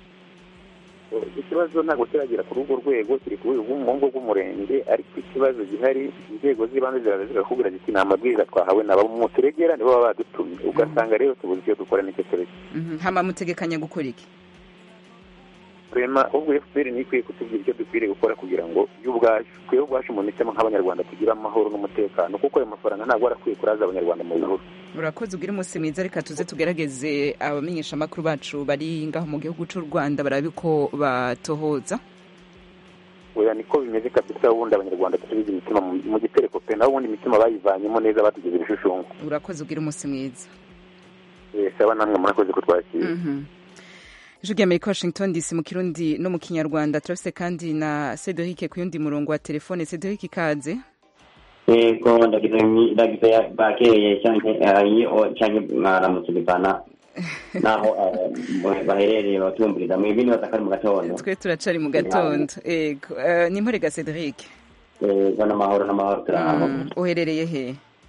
iki kibazo ntabwo kiragera kuri urwo rwego kiri ku rwego rw'umuhungu rw'umurenge ariko ikibazo gihari inzego z'ibanze ziraza zigakubwira ziti ni amabwiriza twahawe na bamwe muturegera nibo baba badutumye ugasanga rero tubuze icyo dukora n'icyo tureke Mhm. hama mutegekanya gukora iki rema ubwo fpr niyo ikwiye kutubwira icyo dukwiriye gukora kugira ngo yo ubwacu twe ubwacu mu mitima nk'abanyarwanda tugire amahoro n'umutekano kuko ayo mafaranga ntabwo arakwiye kuraza abanyarwanda mu bihuru urakoze ugire umunsi mwiza reka tuze tugerageze abamenyeshamakuru bacu bari ngaho mu gihugu cy'u rwanda barabe ko batohoza oya niko bimeze kabisa ubundi abanyarwanda dusubize imitima mu- mu gitereko pe naho ubundi imitima bayivanyemo neza batugize ibishushungu urakoze ugire umunsi mwiza Eh, saba namwe murakoze kutwakira Mhm. ijwi ry'amerika washington dc mu kirundi no mu kinyarwanda turafise kandi na cedric ku yundi murongo wa telefone cedric ikaze yego ndagize nyi- ndagize ya- bakeye cyangwa iyo cyangwa mwaramutse bivana naho eh, baherereye batumviriza mwebwe nibaza ko ari mu gatondo twe turacari mu gatondo ego Eh, ni mporega cedric yego n'amahoro n'amahoro turaho Mm, uherereye he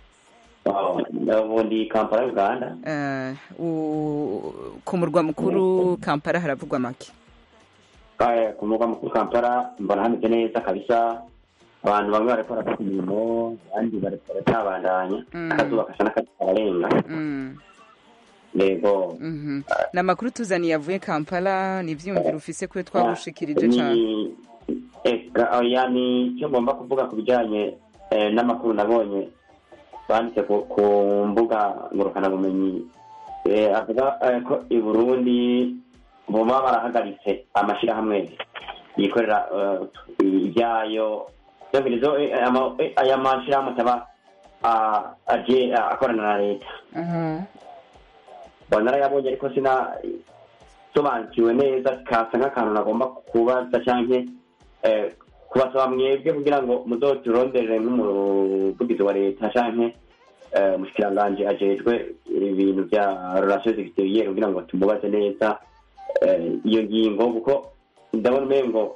ubundi kampala uganda Eh, u- ku murwa mukuru kampala haravugwa make Eh, ku murwa mukuru kampala mbona hameze neza kabisa abantu bamwe bariko barakora imirimo abandi bariko baratabandanya Mm. akazuba kasa n'akararenga Mm, yego mhm. ni amakuru tuzaniye avuye kampala ni ivyiyumviro ufise kwe twagushikirije cane ni eka oya ni icyo ngomba kuvuga ku bijyanye eh, n'amakuru nabonye banditse ku ku mbuga ngurukanabumenyi eh, avuga eh, ko i burundi baba barahagaritse amashyirahamwe yikorera eh, ibyayo byumvirizo eh, ama- eh, aya mashyirahamwe ataba ah, aje ah, akorana na leta Mhm. mbona narayabonye ariko sina sobanukiwe neza kasa nk'akantu nagomba kubaza cyangwa eh, kubasaba mwebwe kugira ngo muzoturonderere nk'umuvugizi wa leta cyangwa eh, umushikiranganji ajejwe ibintu bya relation exterieur kugira ngo tumubaze neza eh, iyo ngingo kuko ndabona umengo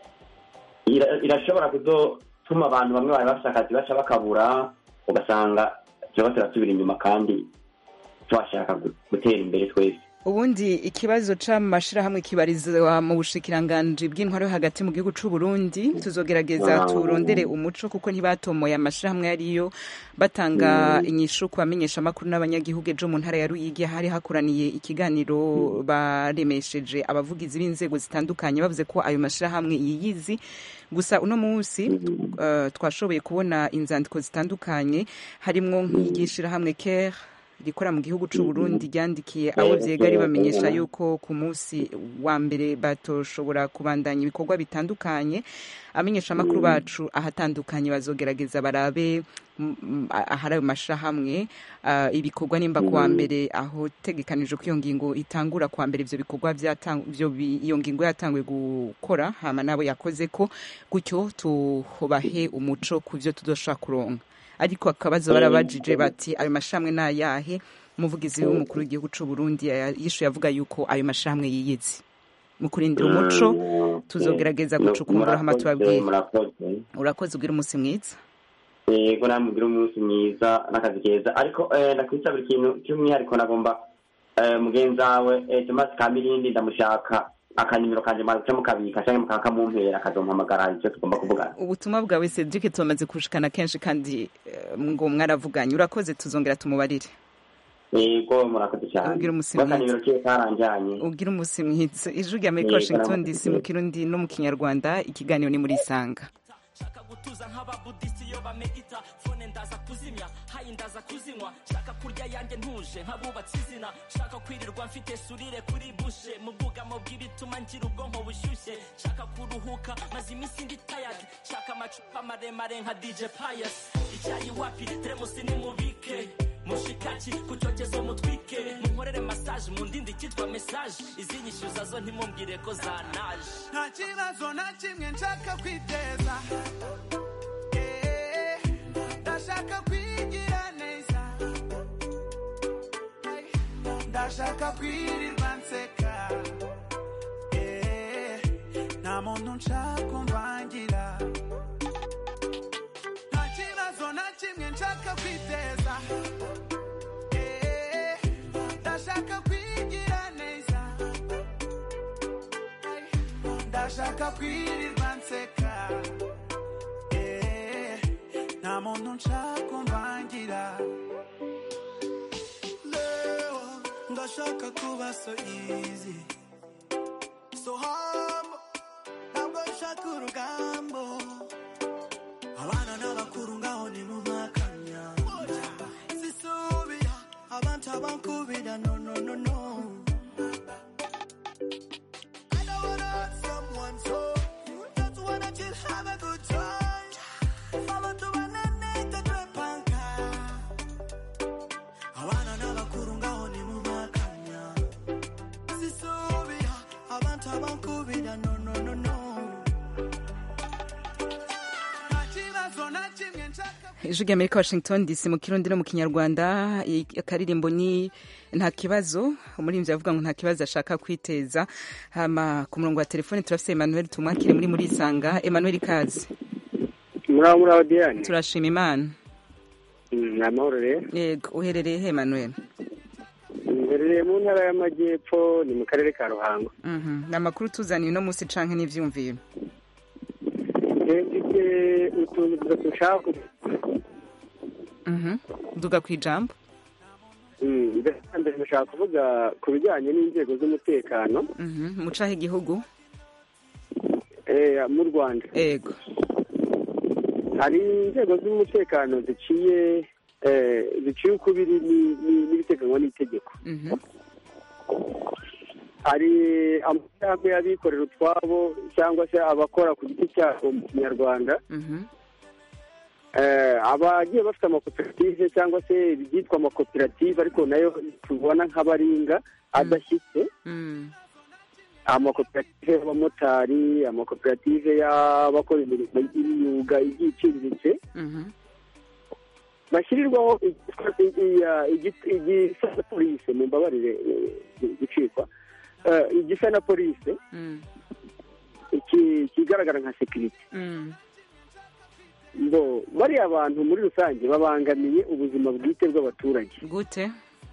ira- irashobora kuzotuma abantu bamwe bari bafite akazi baca bakabura ugasanga turaba turasubira inyuma kandi twashaka gu- gutera imbere twese ubundi ikibazo c'amashirahamwe kibarizwa mu bushikiranganji bw'intwaro yo hagati mu gihugu c'u Burundi tuzogerageza Wow. turondere umuco kuko ntibatomoye amashirahamwe yariyo batanga inyishu ku bamenyesha amakuru n'abanyagihugu ejo mu ntara ya Ruyigi hari hakoraniye ikiganiro baremesheje abavugizi b'inzego zitandukanye bavuze ko ayo mashirahamwe yiyizi gusa uno munsi uh, twashoboye kubona inzandiko zitandukanye harimwo nk'igishirahamwe care rikora mu gihugu c'u Burundi ryandikiye abo vyega ribamenyesha yuko ku munsi wa mbere batoshobora kubandanya ibikorwa bitandukanye amenyesha amakuru bacu ahatandukanye bazogerageza barabe mm, mm, ahari ayo mashirahamwe ah, ibikorwa nimba kuwa mbere aho tegekanijwe ko iyo ngingo itangura kuwa mbere ivyo bikorwa vyatang- ivyo bi- iyo ngingo yatanguye gukora hama nabo yakoze ko gutyo tubahe umuco ku vyo tuzoshobora kuronka ariko akabazo barabajije bati ayo mashamwe ni ayahe umuvugizi w'umukuru w'igihugu c'u Burundi ya- yishuye avuga yuko ayo mashamwe yiyizi mu kurindira umuco tuzogerageza gucukumbura hama tubabwire murakoze urakoze ugira umunsi mwiza yego namubwira umunsi mwiza n'akazi keza ariko eh, ndakwisabira ikintu cy'umwihariko nagomba eh, mugenzi wawe eh, Thomas Kamirindi ndamushaka akanimero kanje mwaca mukabika canke mukakamumpera akazompamagara ivyo tugomba kuvugana ubutumwa bwawe Cedric tumaze kushikana kenshi kandi eh, ngo mwaravuganye urakoze tuzongera tumubarire yego murakoze cyane Ubwira umusi akanimero kiwe karanjanye ugira umunsi mwiza ijwi rya Amerika Yego, Washington namwe. DC mu kirundi no mu kinyarwanda ikiganiro ni muri isanga gutuza nk'ababudisi iyo bamedita fone ndaza kuzimya hayi ndaza kuzinywa shaka kurya yanjye ntuje nk'abubatse izina shaka kwirirwa mfite surire kuri bushe mu bwugamo bw'ibituma ngira ubwonko bushyushye shaka kuruhuka maze iminsi ndi tayadi shaka amacupa maremare nka dj pius icyayi wapi teremusi nimubike mushikaki ku cyokezo mutwike munkorere masaje mu ndindi cyitwa mesaje izinyishyuza zo ntimumbwire ko zanaje nta kibazo na kimwe nshaka kwiteza Eh, ndashaka kwigira neza ndashaka kwirirwa nseka Eh, nta muntu nshaka umvangira nta kibazo na kimwe nshaka kwiteza Eh, ndashaka kwigira neza ndashaka kwirirwa nseka Eh, nta muntu nshaka umvangira leo ndashaka kuba so easy so humble ntabwo nshaka urugambo abana n'abakuru ngaho ni mu makanya sisubira abantu abankubira no no no no I don't wanna hurt someone so just wanna chill have a good time abantu bananeka twepanka abana n'abakuru ngaho ni mu makanya sisubira abantu abankubira no no no no nta kibazo na kimwe nshaka ijwi rya Amerika Washington DC mu kirundi no mu kinyarwanda i- akaririmbo ni nta kibazo umuririmbyi avuga ngo nta kibazo ashaka kwiteza hama ku murongo wa telefone turafise Emmanuel tumwakire muri muri isanga Emmanuel ikaze muraho muraho diane turashima imana ni amahoro rero yego uherereye he Emmanuel mberereye mu ntara y'amajyepfo ni mu karere ka ruhango Mhm. ni amakuru tuzaniye uno munsi canke n'ivyumviro Eh, mfite utuntu dutatu nshaka kuvuga. Mhm. duga ku ijambo Mm, mbere na mbere ndashaka kuvuga ku bijyanye n'inzego z'umutekano Mhm. mucaho igihugu eh, mu rwanda yego hari inzego z'umutekano ziciye eh, ziciye ukubiri ni- ni- n'ibiteganywa n'itegeko Mhm. hari amashyirahamwe y'abikorera utwabo cyangwa se abakora ku giti cyabo mu kinyarwanda Mhm. Eh, abagiye bafite amakoperative cyangwa se ibyitwa amakoperative ariko nayo tubona nk'abaringa adashyitse Mm. amakoperative y'abamotari amakoperative y'abakora imirimo y'imyuga igiye iciriritse Mhm. bashyirirwaho igisa- i- i- igi- igisa na polise mu mbabarire eh, gucikwa Eh, igisa na polise iki- kigaragara nka sekirite ngo bariya bantu muri rusange babangamiye ubuzima bwite bw'abaturage gute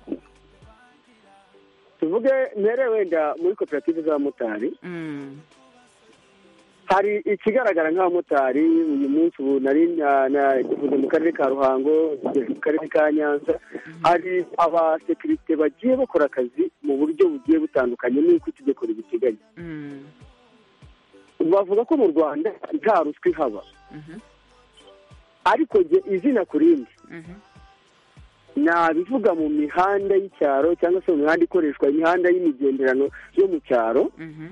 tuvuge mbere wenda muri koperative z'abamotari Mm. hari ikigaragara nk'abamotari uyu munsi ubu nari na- nagivuze mu karere ka ruhango ngeze mu karere ka nyanza hari abasekirite bagiye bakora akazi mu buryo bugiye butandukanye n'uko itegeko ribiteganya Mm. bavuga ko mu rwanda nta ruswa ihaba ariko jye izina ku rindi nabivuga mu mihanda y'icyaro cyangwa se mu mihanda ikoreshwa imihanda y'imigenderano yo mu cyaro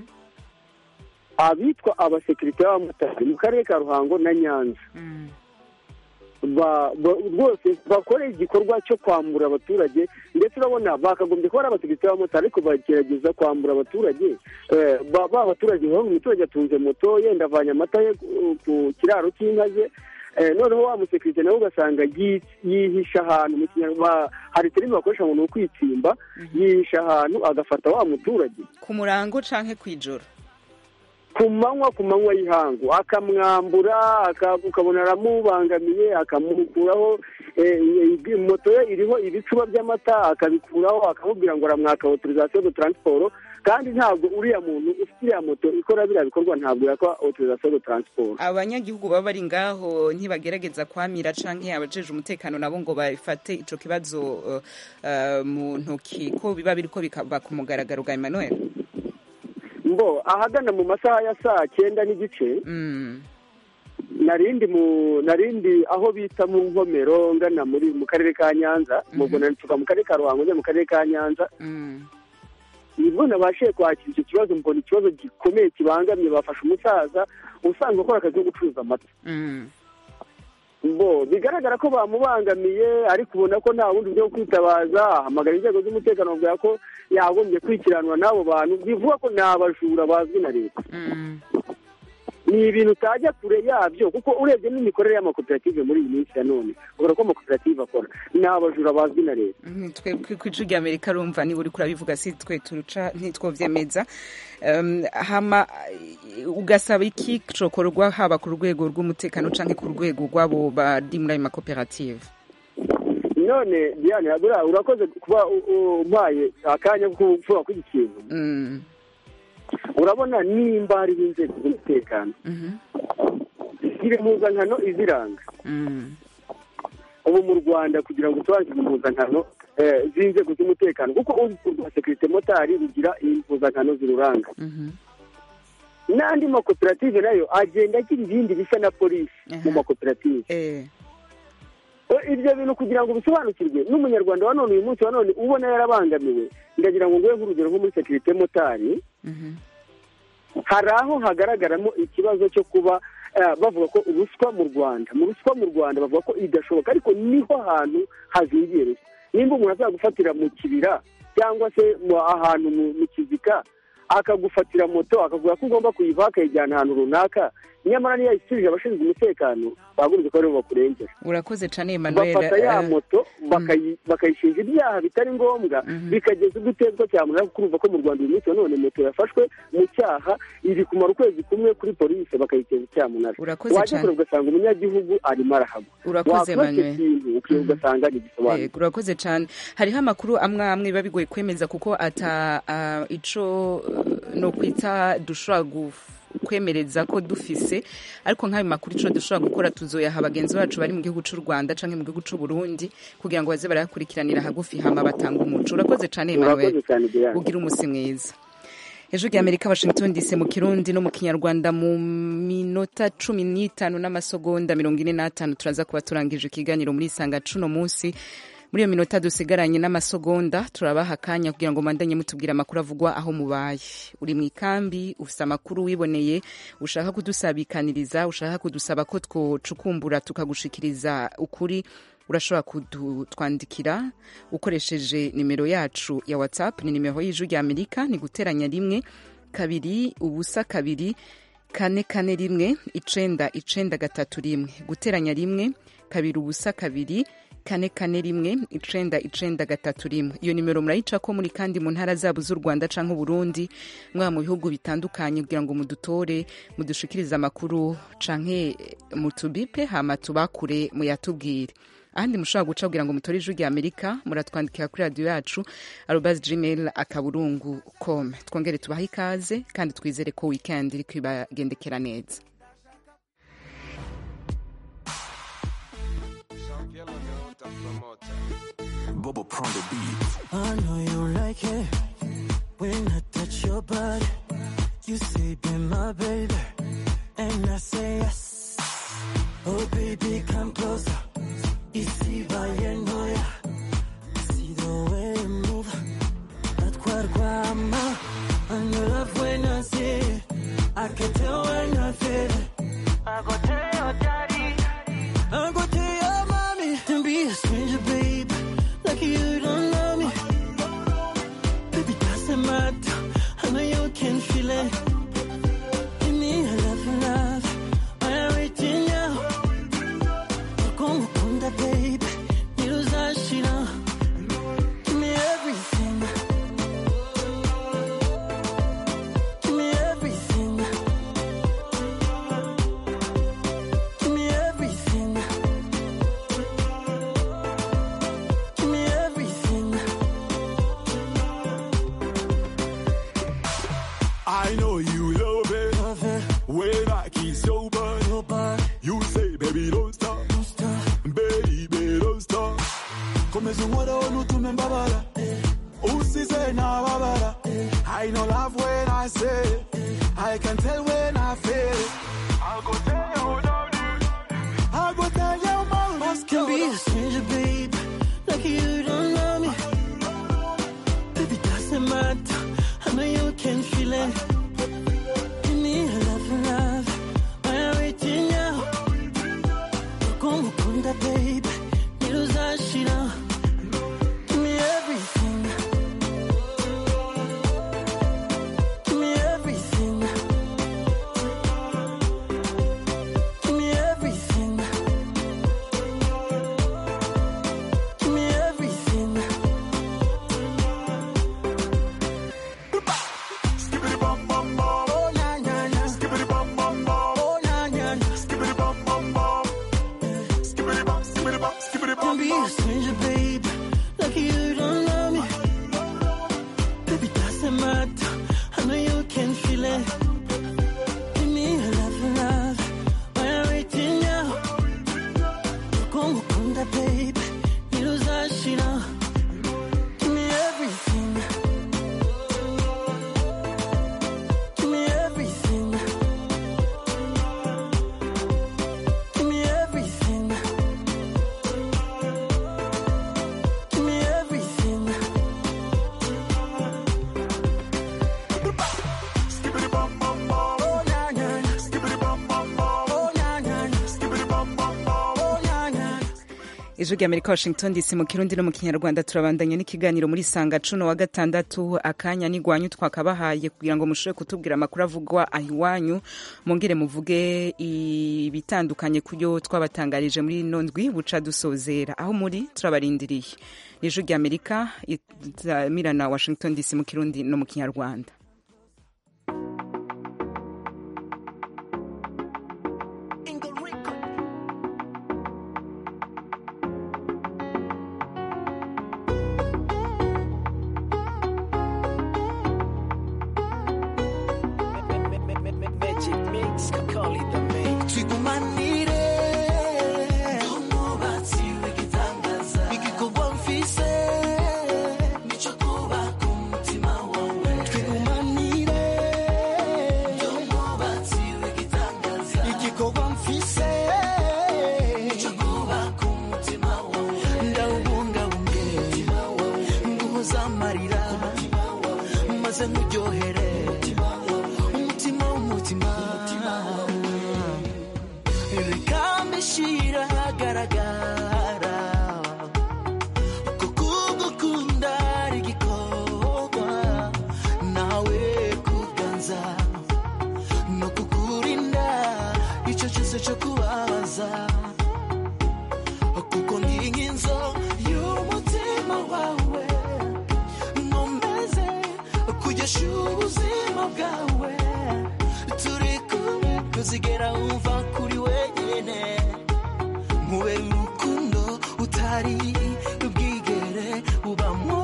abitwa abasekirite b'abamotari mu karere ka ruhango na nyanza ba- ba- rwose bakora igikorwa cyo kwambura abaturage ndetse urabona bakagombye kuba ari abasekirite b'abamotari ariko bagerageza kwambura abaturage Eh, ba ba abaturage baba umuturage atunze moto yenda avanye amata ye ku- ku kiraro cy'inka ze Eh, noneho wa musekirite nawe ugasanga yi- yihisha ahantu mu kinyarwanda hari terimi bakoresha ngo ni ukwitsimba yihisha ahantu agafata wa muturage ku murango canke kw'ijoro ku manywa ku manywa y'ihangu akamwambura aka- ukabona aramubangamiye akamukuraho eh, eh, moto ye iriho ibicuba by'amata akabikuraho akamubwira ngo aramwaka autorisation de transport kandi ntabwo uriya muntu ufite iriya moto ikora biriya bikorwa ntabwo yakwa autorisation de transport abanyagihugu baba bari ngaho ntibagerageza kwamira canke abajeje umutekano nabo ngo bafate ico kibazo uh, uh, mu ntoki ko biba biriko bikaba ku mugaragaro bwa Emmanuel mbo ahagana mu masaha ya saa cyenda n'igice narindi mu narindi aho bita mu nkomero ngana muri mu karere ka nyanza ubwo nanituka mu karere ka ruhango njya mu karere ka nyanza nibwo nabashije kwakira icyo kibazo mbona ikibazo gikomeye kibangamye bafashe umusaza usanzwe ukora akazi ko gucuruza amata bo bigaragara ko bamubangamiye ariko ubona ko nta bundi buryo bwo kwitabaza ahamagara inzego z'umutekano bamubwira ko yagombye kwikiranwa n'abo bantu bivuga ko ni abajura bazwi na leta ni ibintu utajya kure yabyo kuko urebye n'imikorere y'amakoperative muri iyi minsi ya none ubona ko amakoperative akora ni abajura bazwi na leta twe ku ijwi rya amerika rumva niba uriko urabivuga si twe turuca ntitwovyemeza um, hama uh, ugasaba iki cokorwa haba ku rwego rw'umutekano canke ku rwego rw'abo bari muri ayo makoperative none diane buriya urakoze kuba u- u- umpaye akanya ko kuvuga kuri iki kintu urabona nimba hariho inzego z'umutekano ziri impuzankano iziranga ubu mu rwanda kugira ngo usobanukirwe impuzankano eh, z'inzego z'umutekano kuko urwego rwa sekirite motari rugira impuzankano ziruranga n'andi makoperative nayo agenda agira ibindi bisa na polisi mu makoperative Eh, ibyo bintu kugira ngo bisobanukirwe n'umunyarwanda wa none uyu munsi wa none ubona yarabangamiwe ndagira ngo nguhe nk'urugero nko muri sekirite motari hari aho hagaragaramo ikibazo cyo kuba eh, bavuga ko ruswa mu rwanda mu ruswa mu rwanda bavuga ko idashoboka ariko niho hantu hazingiye ruswa nimba umuntu azagufatira mu kibira cyangwa se mu- ahantu mu- mu kizika akagufatira moto akavuga ko ugomba kuyivaho akayijyana ahantu runaka nyamara niyo yayisubije abashinzwe umutekano bagombye ko aribo bakurengera urakoze cane Emmanuel bafata ya eh, moto bakayi- bakayishinja ibyaha bitari ngombwa bikageza ubwo itezwa cyamunara kuko urumva ko mu rwanda uyu munsi wa none moto yafashwe mu cyaha iri kumara ukwezi kumwe kuri polisi bakayiteza icyamunara Urakoze wajya cane. kure ugasanga umunyagihugu arimo arahagwa Urakoze, wakora icyo Emmanuel. kintu ukiyoga ugasanga ntigisobanutse Yego, urakoze cyane hariho amakuru amwe amwe biba bigoye kwemeza kuko ata uh, ico uh, no kwita dushobora guf- kwemereza ko dufise ariko nk'ayo makuru ico dushobora gukora tuzoyaha bagenzi bacu bari mu gihugu c'u Rwanda canke mu gihugu c'u Burundi kugira ngo baze barayakurikiranira hagufi hama batanga umuco urakoze cyane Emmanuel Urakoze cyane, Diane. ugira umusi mwiza ejo rya amerika washington dc mu kirundi no mu kinyarwanda mu minota cumi n'itanu n'amasegonda mirongo ine n'atanu turaza kuba turangije ikiganiro muri isanga cuno munsi muri iyo minota dusigaranye n'amasegonda turabaha akanya kugira ngo mandanye mutubwire amakuru avugwa aho mubaye uri mu ikambi ufite amakuru wiboneye ushaka kudusabikaniriza ushaka kudusaba ko twocukumbura tukagushikiriza ukuri urashobora kudutwandikira ukoresheje nimero yacu ya whatsapp ni nimero y'ijwi rya amerika ni guteranya rimwe kabiri ubusa kabiri kane kane rimwe icenda icenda gatatu rimwe guteranya rimwe kabiri ubusa kabiri kane kane rimwe icenda icenda gatatu rimwe iyo nimero murayicako muri kandi mu ntara zabo z'u rwanda canke uburundi mwaba mu bihugu bitandukanye kugira ngo mudutore mudushikirize amakuru canke mutubipe hama tubakure muyatubwire ahandi mushobora guca kugira ngo mutore ijwi rya amerika muratwandikira kuri radiyo yacu arobas gmail akaburungu com twongere tubahe ikaze kandi twizere ko weekend iri kwibagendekera neza Bobo Prone the beat. I know you like it when I touch your body. You say, be my baby, and I say yes. Oh, baby, come closer. Ici va yenoya. See the way you move. That guarguama. I know love when I see it. I can tell when I feel it. I go tell your daddy. I go tell your mommy. Don't be a stranger, babe. Like you don't know me. Baby, doesn't matter. I know you can feel it. Give me a love, love. I'm waiting now. Como kunda, babe. Niruzashira. Give me everything. Give me everything. Give me everything. Give me everything. I know you love it. When I kiss your butt, you say, baby, don't stop. Baby, don't stop. Komeza umora wona utume mbabara usize nababara I know love when I say it. I can tell when I feel it I'll go tell you daddy I'll go tell your mama Can be a stranger, babe. Like you don't know me. Baby, doesn't matter. I know you can feel it. Give me a love, love. I'm waiting now. Como kunda, babe. Niruzashira. Give me everything. Give me everything. Give me everything. Give me everything. Skibbity bum bum bum Oh, na, na, na. Skibbity bum bum bum Oh, na, na, na. Skibbity bum bum bum Skibbity bum skibbity bum skibbity Don't bum be a bum stranger, babe. Like you don't know me. Baby, doesn't matter. I know you can feel it. Give me a love, love. I'm waiting now. Como kunda, babe. Niruzashira. Give me everything. Give me everything. Give me everything. Give me everything. Skibbity bum bum bum Oh, na, na, na. Skibbity bum bum bum Oh, na, na, na. Skibbity bum bum bum Oh, na, na. ijwi rya amerika washington dc mu kirundi no mu kinyarwanda turabandanya n'ikiganiro muri sanga cuno wa gatandatu akanya n'igwanyu twakabahaye kugira ngo mushobore kutubwira amakuru avugwa aho iwanyu mongere muvuge ibitandukanye kubyo twabatangarije muri ino ndwi buca dusozera aho muri turabarindiriye ni ijwi rya amerika itamirana washington dc mu kirundi no mu kinyarwanda Magic mix, call it the mix. Twigumanire. Umubatsi w'igitangaza. Igikorwa mfise. Nico kubaka umutima wawe. Twigumanire. ndyoshya ubuzima bwawe turi kumwe ntuzigera wumva kuri wenyine nkubera urukundo utari bwigere ubamo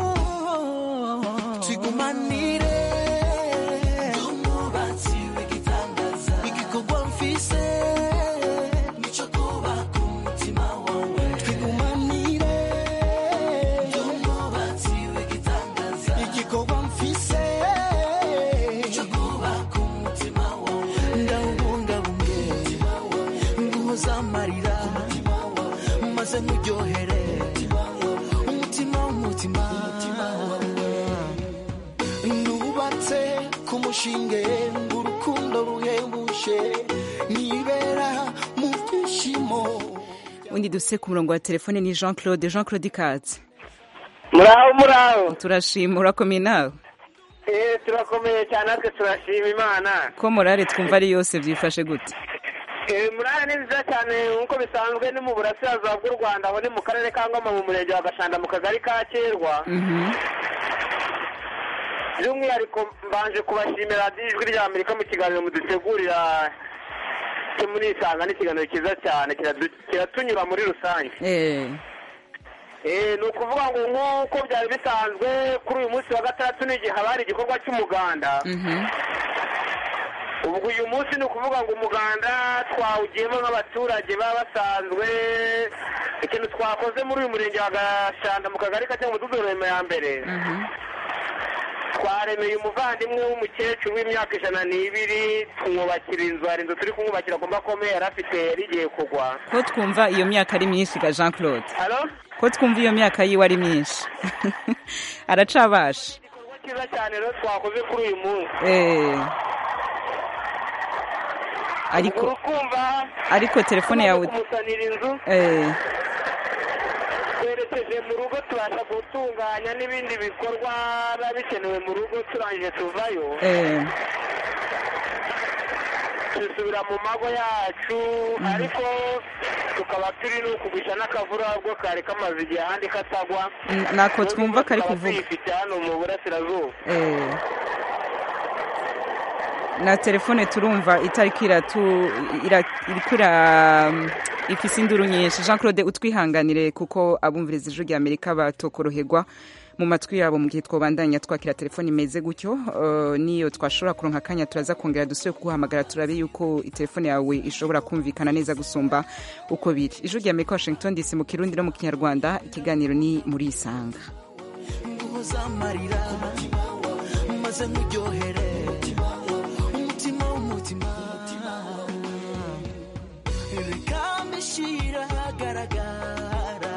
twigumanire umubatsi w'igitangaza igikorwa mfise nico kubaka umutima wawe twigumanire umubatsi w'igitangaza igikorwa mfise nico kubaka umutima wawe ndawubungabunge nguhoza amarira maze nkuryohere umutima w'umutima nubatse ku mushinge urukundo ruhebuje nibera mu byishimo undi duse ku murongo wa telefone ni jean claude jean claude ikaze muraho muraho turashima urakomeye nawe eh turakomeye cyane natwe turashima imana ko morale twumva ari yose byifashe gute eh murare ni nziza cyane nk'uko bisanzwe ni mu burasirazuba bw'u rwanda aho ni mu karere ka ngoma mu murenge wa gashanda mu kagari ka kerwa Mhm. by'umwihariko mbanje kubashimira radiyo ijwi rya amerika mu kiganiro mudutegurira cyo muri isanga ni ikiganiro cyiza cyane kiradu- kiratunyura muri rusange Eh, Eh, ni ukuvuga ngo nk'uko byari bisanzwe kuri uyu munsi wa gatandatu ni igihe haba hari igikorwa cy'umuganda mhm. ubwo uyu munsi ni ukuvuga ngo umuganda twawugiyemo nk'abaturage baba basanzwe ikintu twakoze muri uyu murenge wa gashanda mu kagari ka cyangwa umudugudu ya mbere twaremeye umuvandimwe w'umukecuru w'imyaka ijana n'ibiri tumwubakira inzu hari inzu turi kumwubakira agomba akomeye yari afite yari igiye kugwa ko twumva iyo myaka ari myinshi ga jean claude halo ko twumva iyo myaka yiwe ari myinshi aracabasha cyiza cyane rero twakoze kuri uyu munsi Eh. ariko uri kumva ariko telefone yawe kumusanira inzu eh, twerekeje mu rugo tubasha gutunganya n'ibindi bikorwa biba bikenewe mu rugo turangije tuvayo eh, dusubira mu mago yacu ariko tukaba turi no kugurisha n'akavura ubwo kari kamaze igihe ahandi katagwa N- nako twumva kari Tukaba kuvuga. tuyifite hano mu burasirazuba eh. na telefone turumva itariko iratu ira- iriko ira ifise induru nyinshi jean claude utwihanganire kuko abumviriza ijwi rya amerika batokoroherwa mu matwi yabo mu gihe twobandanya twakira telefone imeze gutyo uh, niyo twashobora kuronka akanya turaza kongera dusubire kuguhamagara turabe yuko telefone yawe ishobora kumvikana neza gusumba uko biri ijwi rya amerika washington dc mu kirundi no mu kinyarwanda ikiganiro ni muri isanga nguhoza amarira maze nkuryohere umutima w'umutima reka mbishyira ahagaragara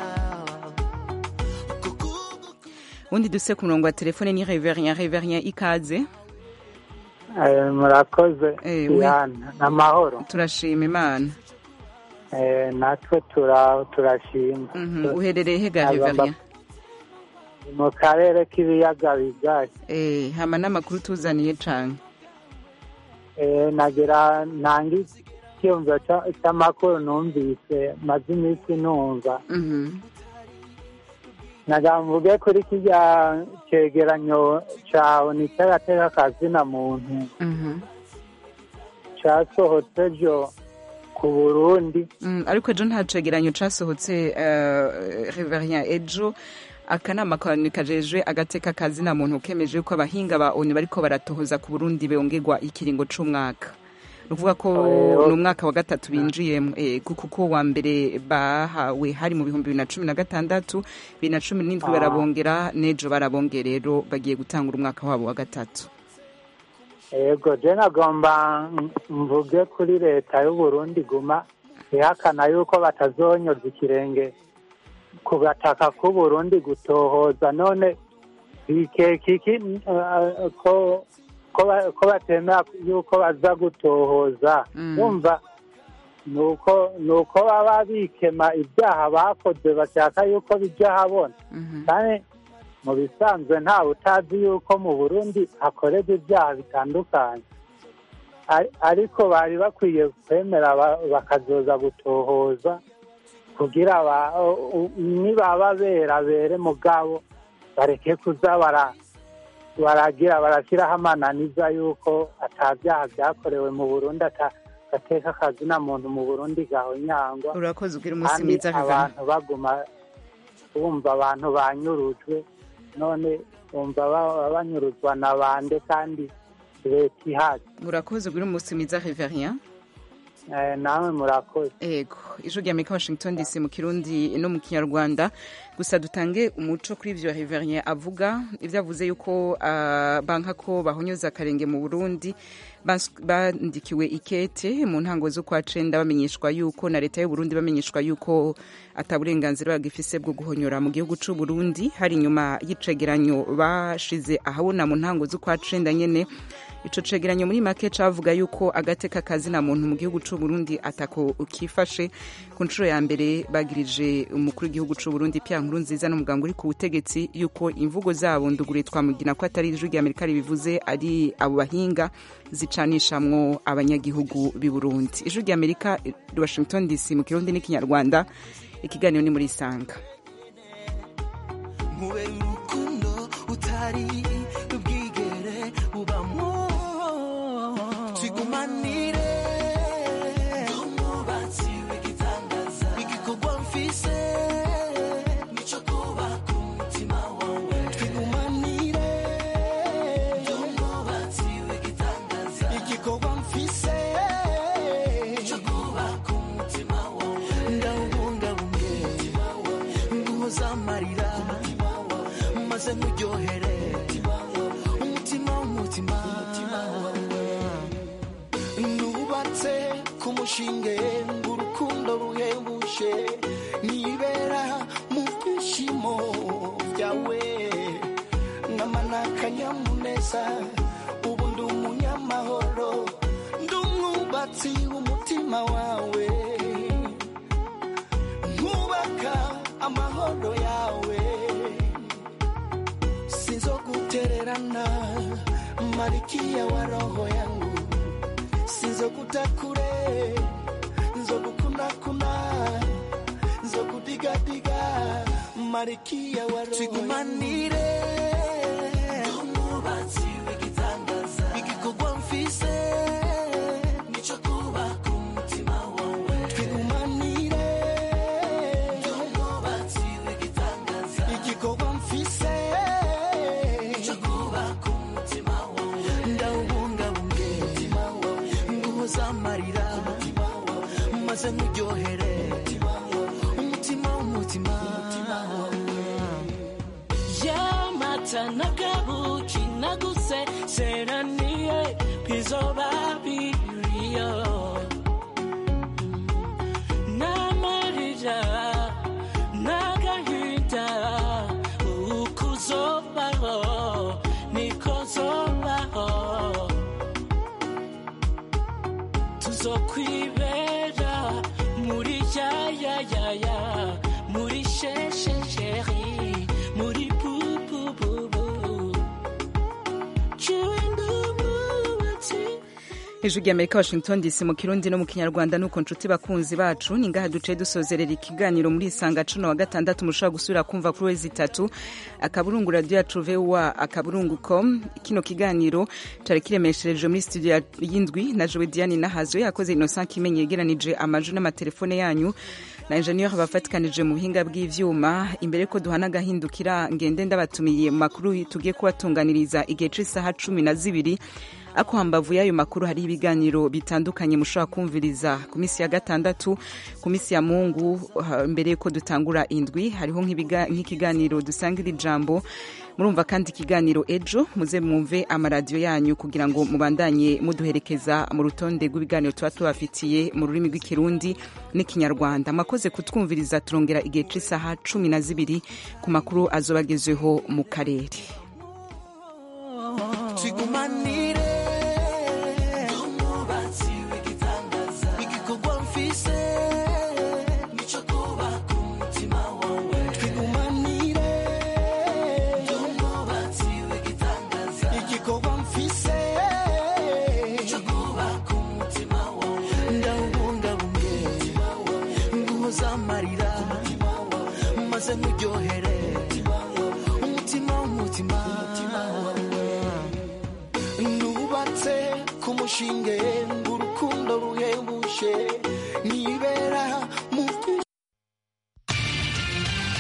undi duse ku murongo wa telefone ni reverien reverien ikaze Eh, murakoze Eh, we. Diana ni amahoro turashima imana Eh, natwe tura- turashima Mhm, uherereye hega Agomba- reverien mu karere k'ibiyaga bigari Eh, hama n'amakuru tuzaniye cane Eh, nagira ntange icyumva ca- cy'amakuru numvise maze iminsi numva Mhm. nagira mvuge kuri kirya cegeranyo cawe ni cy'agateka kazina muntu Mhm. casohotse ejo ku burundi Mm, ariko ejo nta cegeranyo casohotse uh, reverien ejo akanama kajejwe agateka kazina muntu kemeje ko abahinga ba onu bariko baratohoza ku burundi bongerwa ikiringo c'umwaka ni ukuvuga ko Eh, ni umwaka wa gatatu binjiyemo eh, kuko ko wa mbere bahawe hari mu bihumbi bibiri na cumi na gatandatu bibiri na cumi n'indwi Ah. barabongera n'ejo barabongera rero bagiye gutangura umwaka wabo wa gatatu yego je nagomba mvuge kuri leta y'uburundi guma ihakana yuko batazonyoza ikirenge ku gataka k'uburundi gutohoza none bikeka iki eh, ko ko ba- ko batemera yuko baza gutohoza Mm. wumva nuko nuko baba bikema ibyaha bakoze bashaka yuko bijya habona kandi mu bisanzwe ntawe utazi yuko mu burundi hakorerwa ibyaha bitandukanye Ari- ariko bari bakwiye kwemera ba- bakazoza gutohoza kugira ba- u- u- nibaba bera bere mugabo bareke kuza bara baragira barashyiraho amananiza y'uko atabyaha byakorewe mu burundi ata- agateka akazina muntu mu burundi gahonyangwa urakoze ugira umunsi kandi mwiza Vivian. abantu baguma bumva abantu banyurujwe none bumva ba- banyuruzwa na bande kandi leta ihazi urakoze ugira umunsi mwiza Reverien Eh, namwe murakoze ego ijwi rya amerika washington dc mu kirundi no mu kinyarwanda gusa dutange umuco kuri ivyo Reverien avuga ivyo avuze yuko ah, banka ko bahonyoza akarenge mu burundi bas- bandikiwe ikete mu ntango z'ukwa cenda bamenyeshwa yuko na leta y'uburundi bamenyeshwa yuko ata burenganzira bagifise bwo guhonyora mu gihugu c'u burundi hari inyuma y'icegeranyo bashize ahabona mu ntango z'ukwa cenda nyene ico cegeranyo muri make cavuga yuko agateka kazina muntu mu gihugu c'u Burundi atako ukifashe ku nshuro ya mbere bagirije umukuru w'igihugu c'u Burundi Pierre Nkurunziza n'umuganga uri ku butegetsi yuko imvugo zabo ndugure twamugina ko atari ijwi rya Amerika ribivuze ari abo bahinga zicanishamwo abanyagihugu b'i Burundi ijwi rya Amerika i Washington DC mu kirundi n'ikinyarwanda ikiganiro ni muri Sanga nkube urukundo utari ubwigere ubamo tigumanire umwubatsi w'igitangaza igikorwa mfise nico kubaka umutima wawe twigumanire umwubatsi w'igitangaza igikorwa mfise nico kubaka umutima wawe ndawubungabunge nguhoza amarira maze nkuryohere umutima w'umutima nubatse ku mushinge urukundo ruhebuje nibera mu byishimo byawe namana akanyamuneza ubu ndi umunyamahoro ndi umwubatsi w'umutima wawe nkubaka amahoro yawe sinzogutererana malikia wa roho yangu sinzokutakure nzogukunakuna nzokudigadiga malikia wa roho tigumanire umwubatsi w'igitangaza igikorwa mfise nico kubaka umutima wawe twigumanire umwubatsi w'igitangaza igikorwa mfise nico kubaka umutima wawe ndawubungabunge umutima wawe nguhoza amarira umutima wawe maze nkuryohere umutima w'umutima yamata nagabuki naguse seraniye bizoba biriyo n'amarira n'agahinda ukuzobaho niko zobaho tuzokwibera muri yayayaya muri sheshesheri muri bubububu cyuwindumubatsi ijwi rya amerika washington dc mu kirundi no mu kinyarwanda nuko nshuti bakunzi bacu ni ngaha duce dusozerera ikiganiro muri isanga cuno wa gatandatu mushobora gusubira kumva kuri wezi itatu akaburungu radiyo yacu vowa akaburungu com kino kiganiro cari kiremeshereje muri studio ya- y'indwi na jowe diane nahazwe yakoze innocent kimenyi yegeranije amajwi n'amatelefone yanyu na enjeniyeri bafatikanije mu buhinga bw'ivyuma imbere ko duhana agahindukira ngende ndabatumiye mu makuru tugiye kubatunganiriza igihe c'isaha cumi na zibiri ako hambavu y'ayo makuru hari ibiganiro bitandukanye mushobora kumviriza ku minsi ya gatandatu ku minsi ya mungu ha- mbere yuko dutangura indwi hariho nk'ibiga- nk'ikiganiro dusangira ijambo murumva kandi ikiganiro ejo muze mwumve amaradiyo yanyu kugira ngo mubandanye muduherekeza mu rutonde rw'ibiganiro tuba tubafitiye mu rurimi rw'ikirundi n'ikinyarwanda mwakoze kutwumviriza turongera igihe c'isaha cumi na zibiri ku makuru azoba agezweho mu karere tigumanire umwubatsi w'igitangaza igikorwa mfise nico kubaka umutima wawe twigumanire umwubatsi w'igitangaza igikorwa mfise nico kubaka umutima wawe ndawubungabunge umutima wawe nguhoza amarira umutima wawe maze nkuryohere umutima w'umutima umutima wawe inshinge urukundo ruhebuje nibera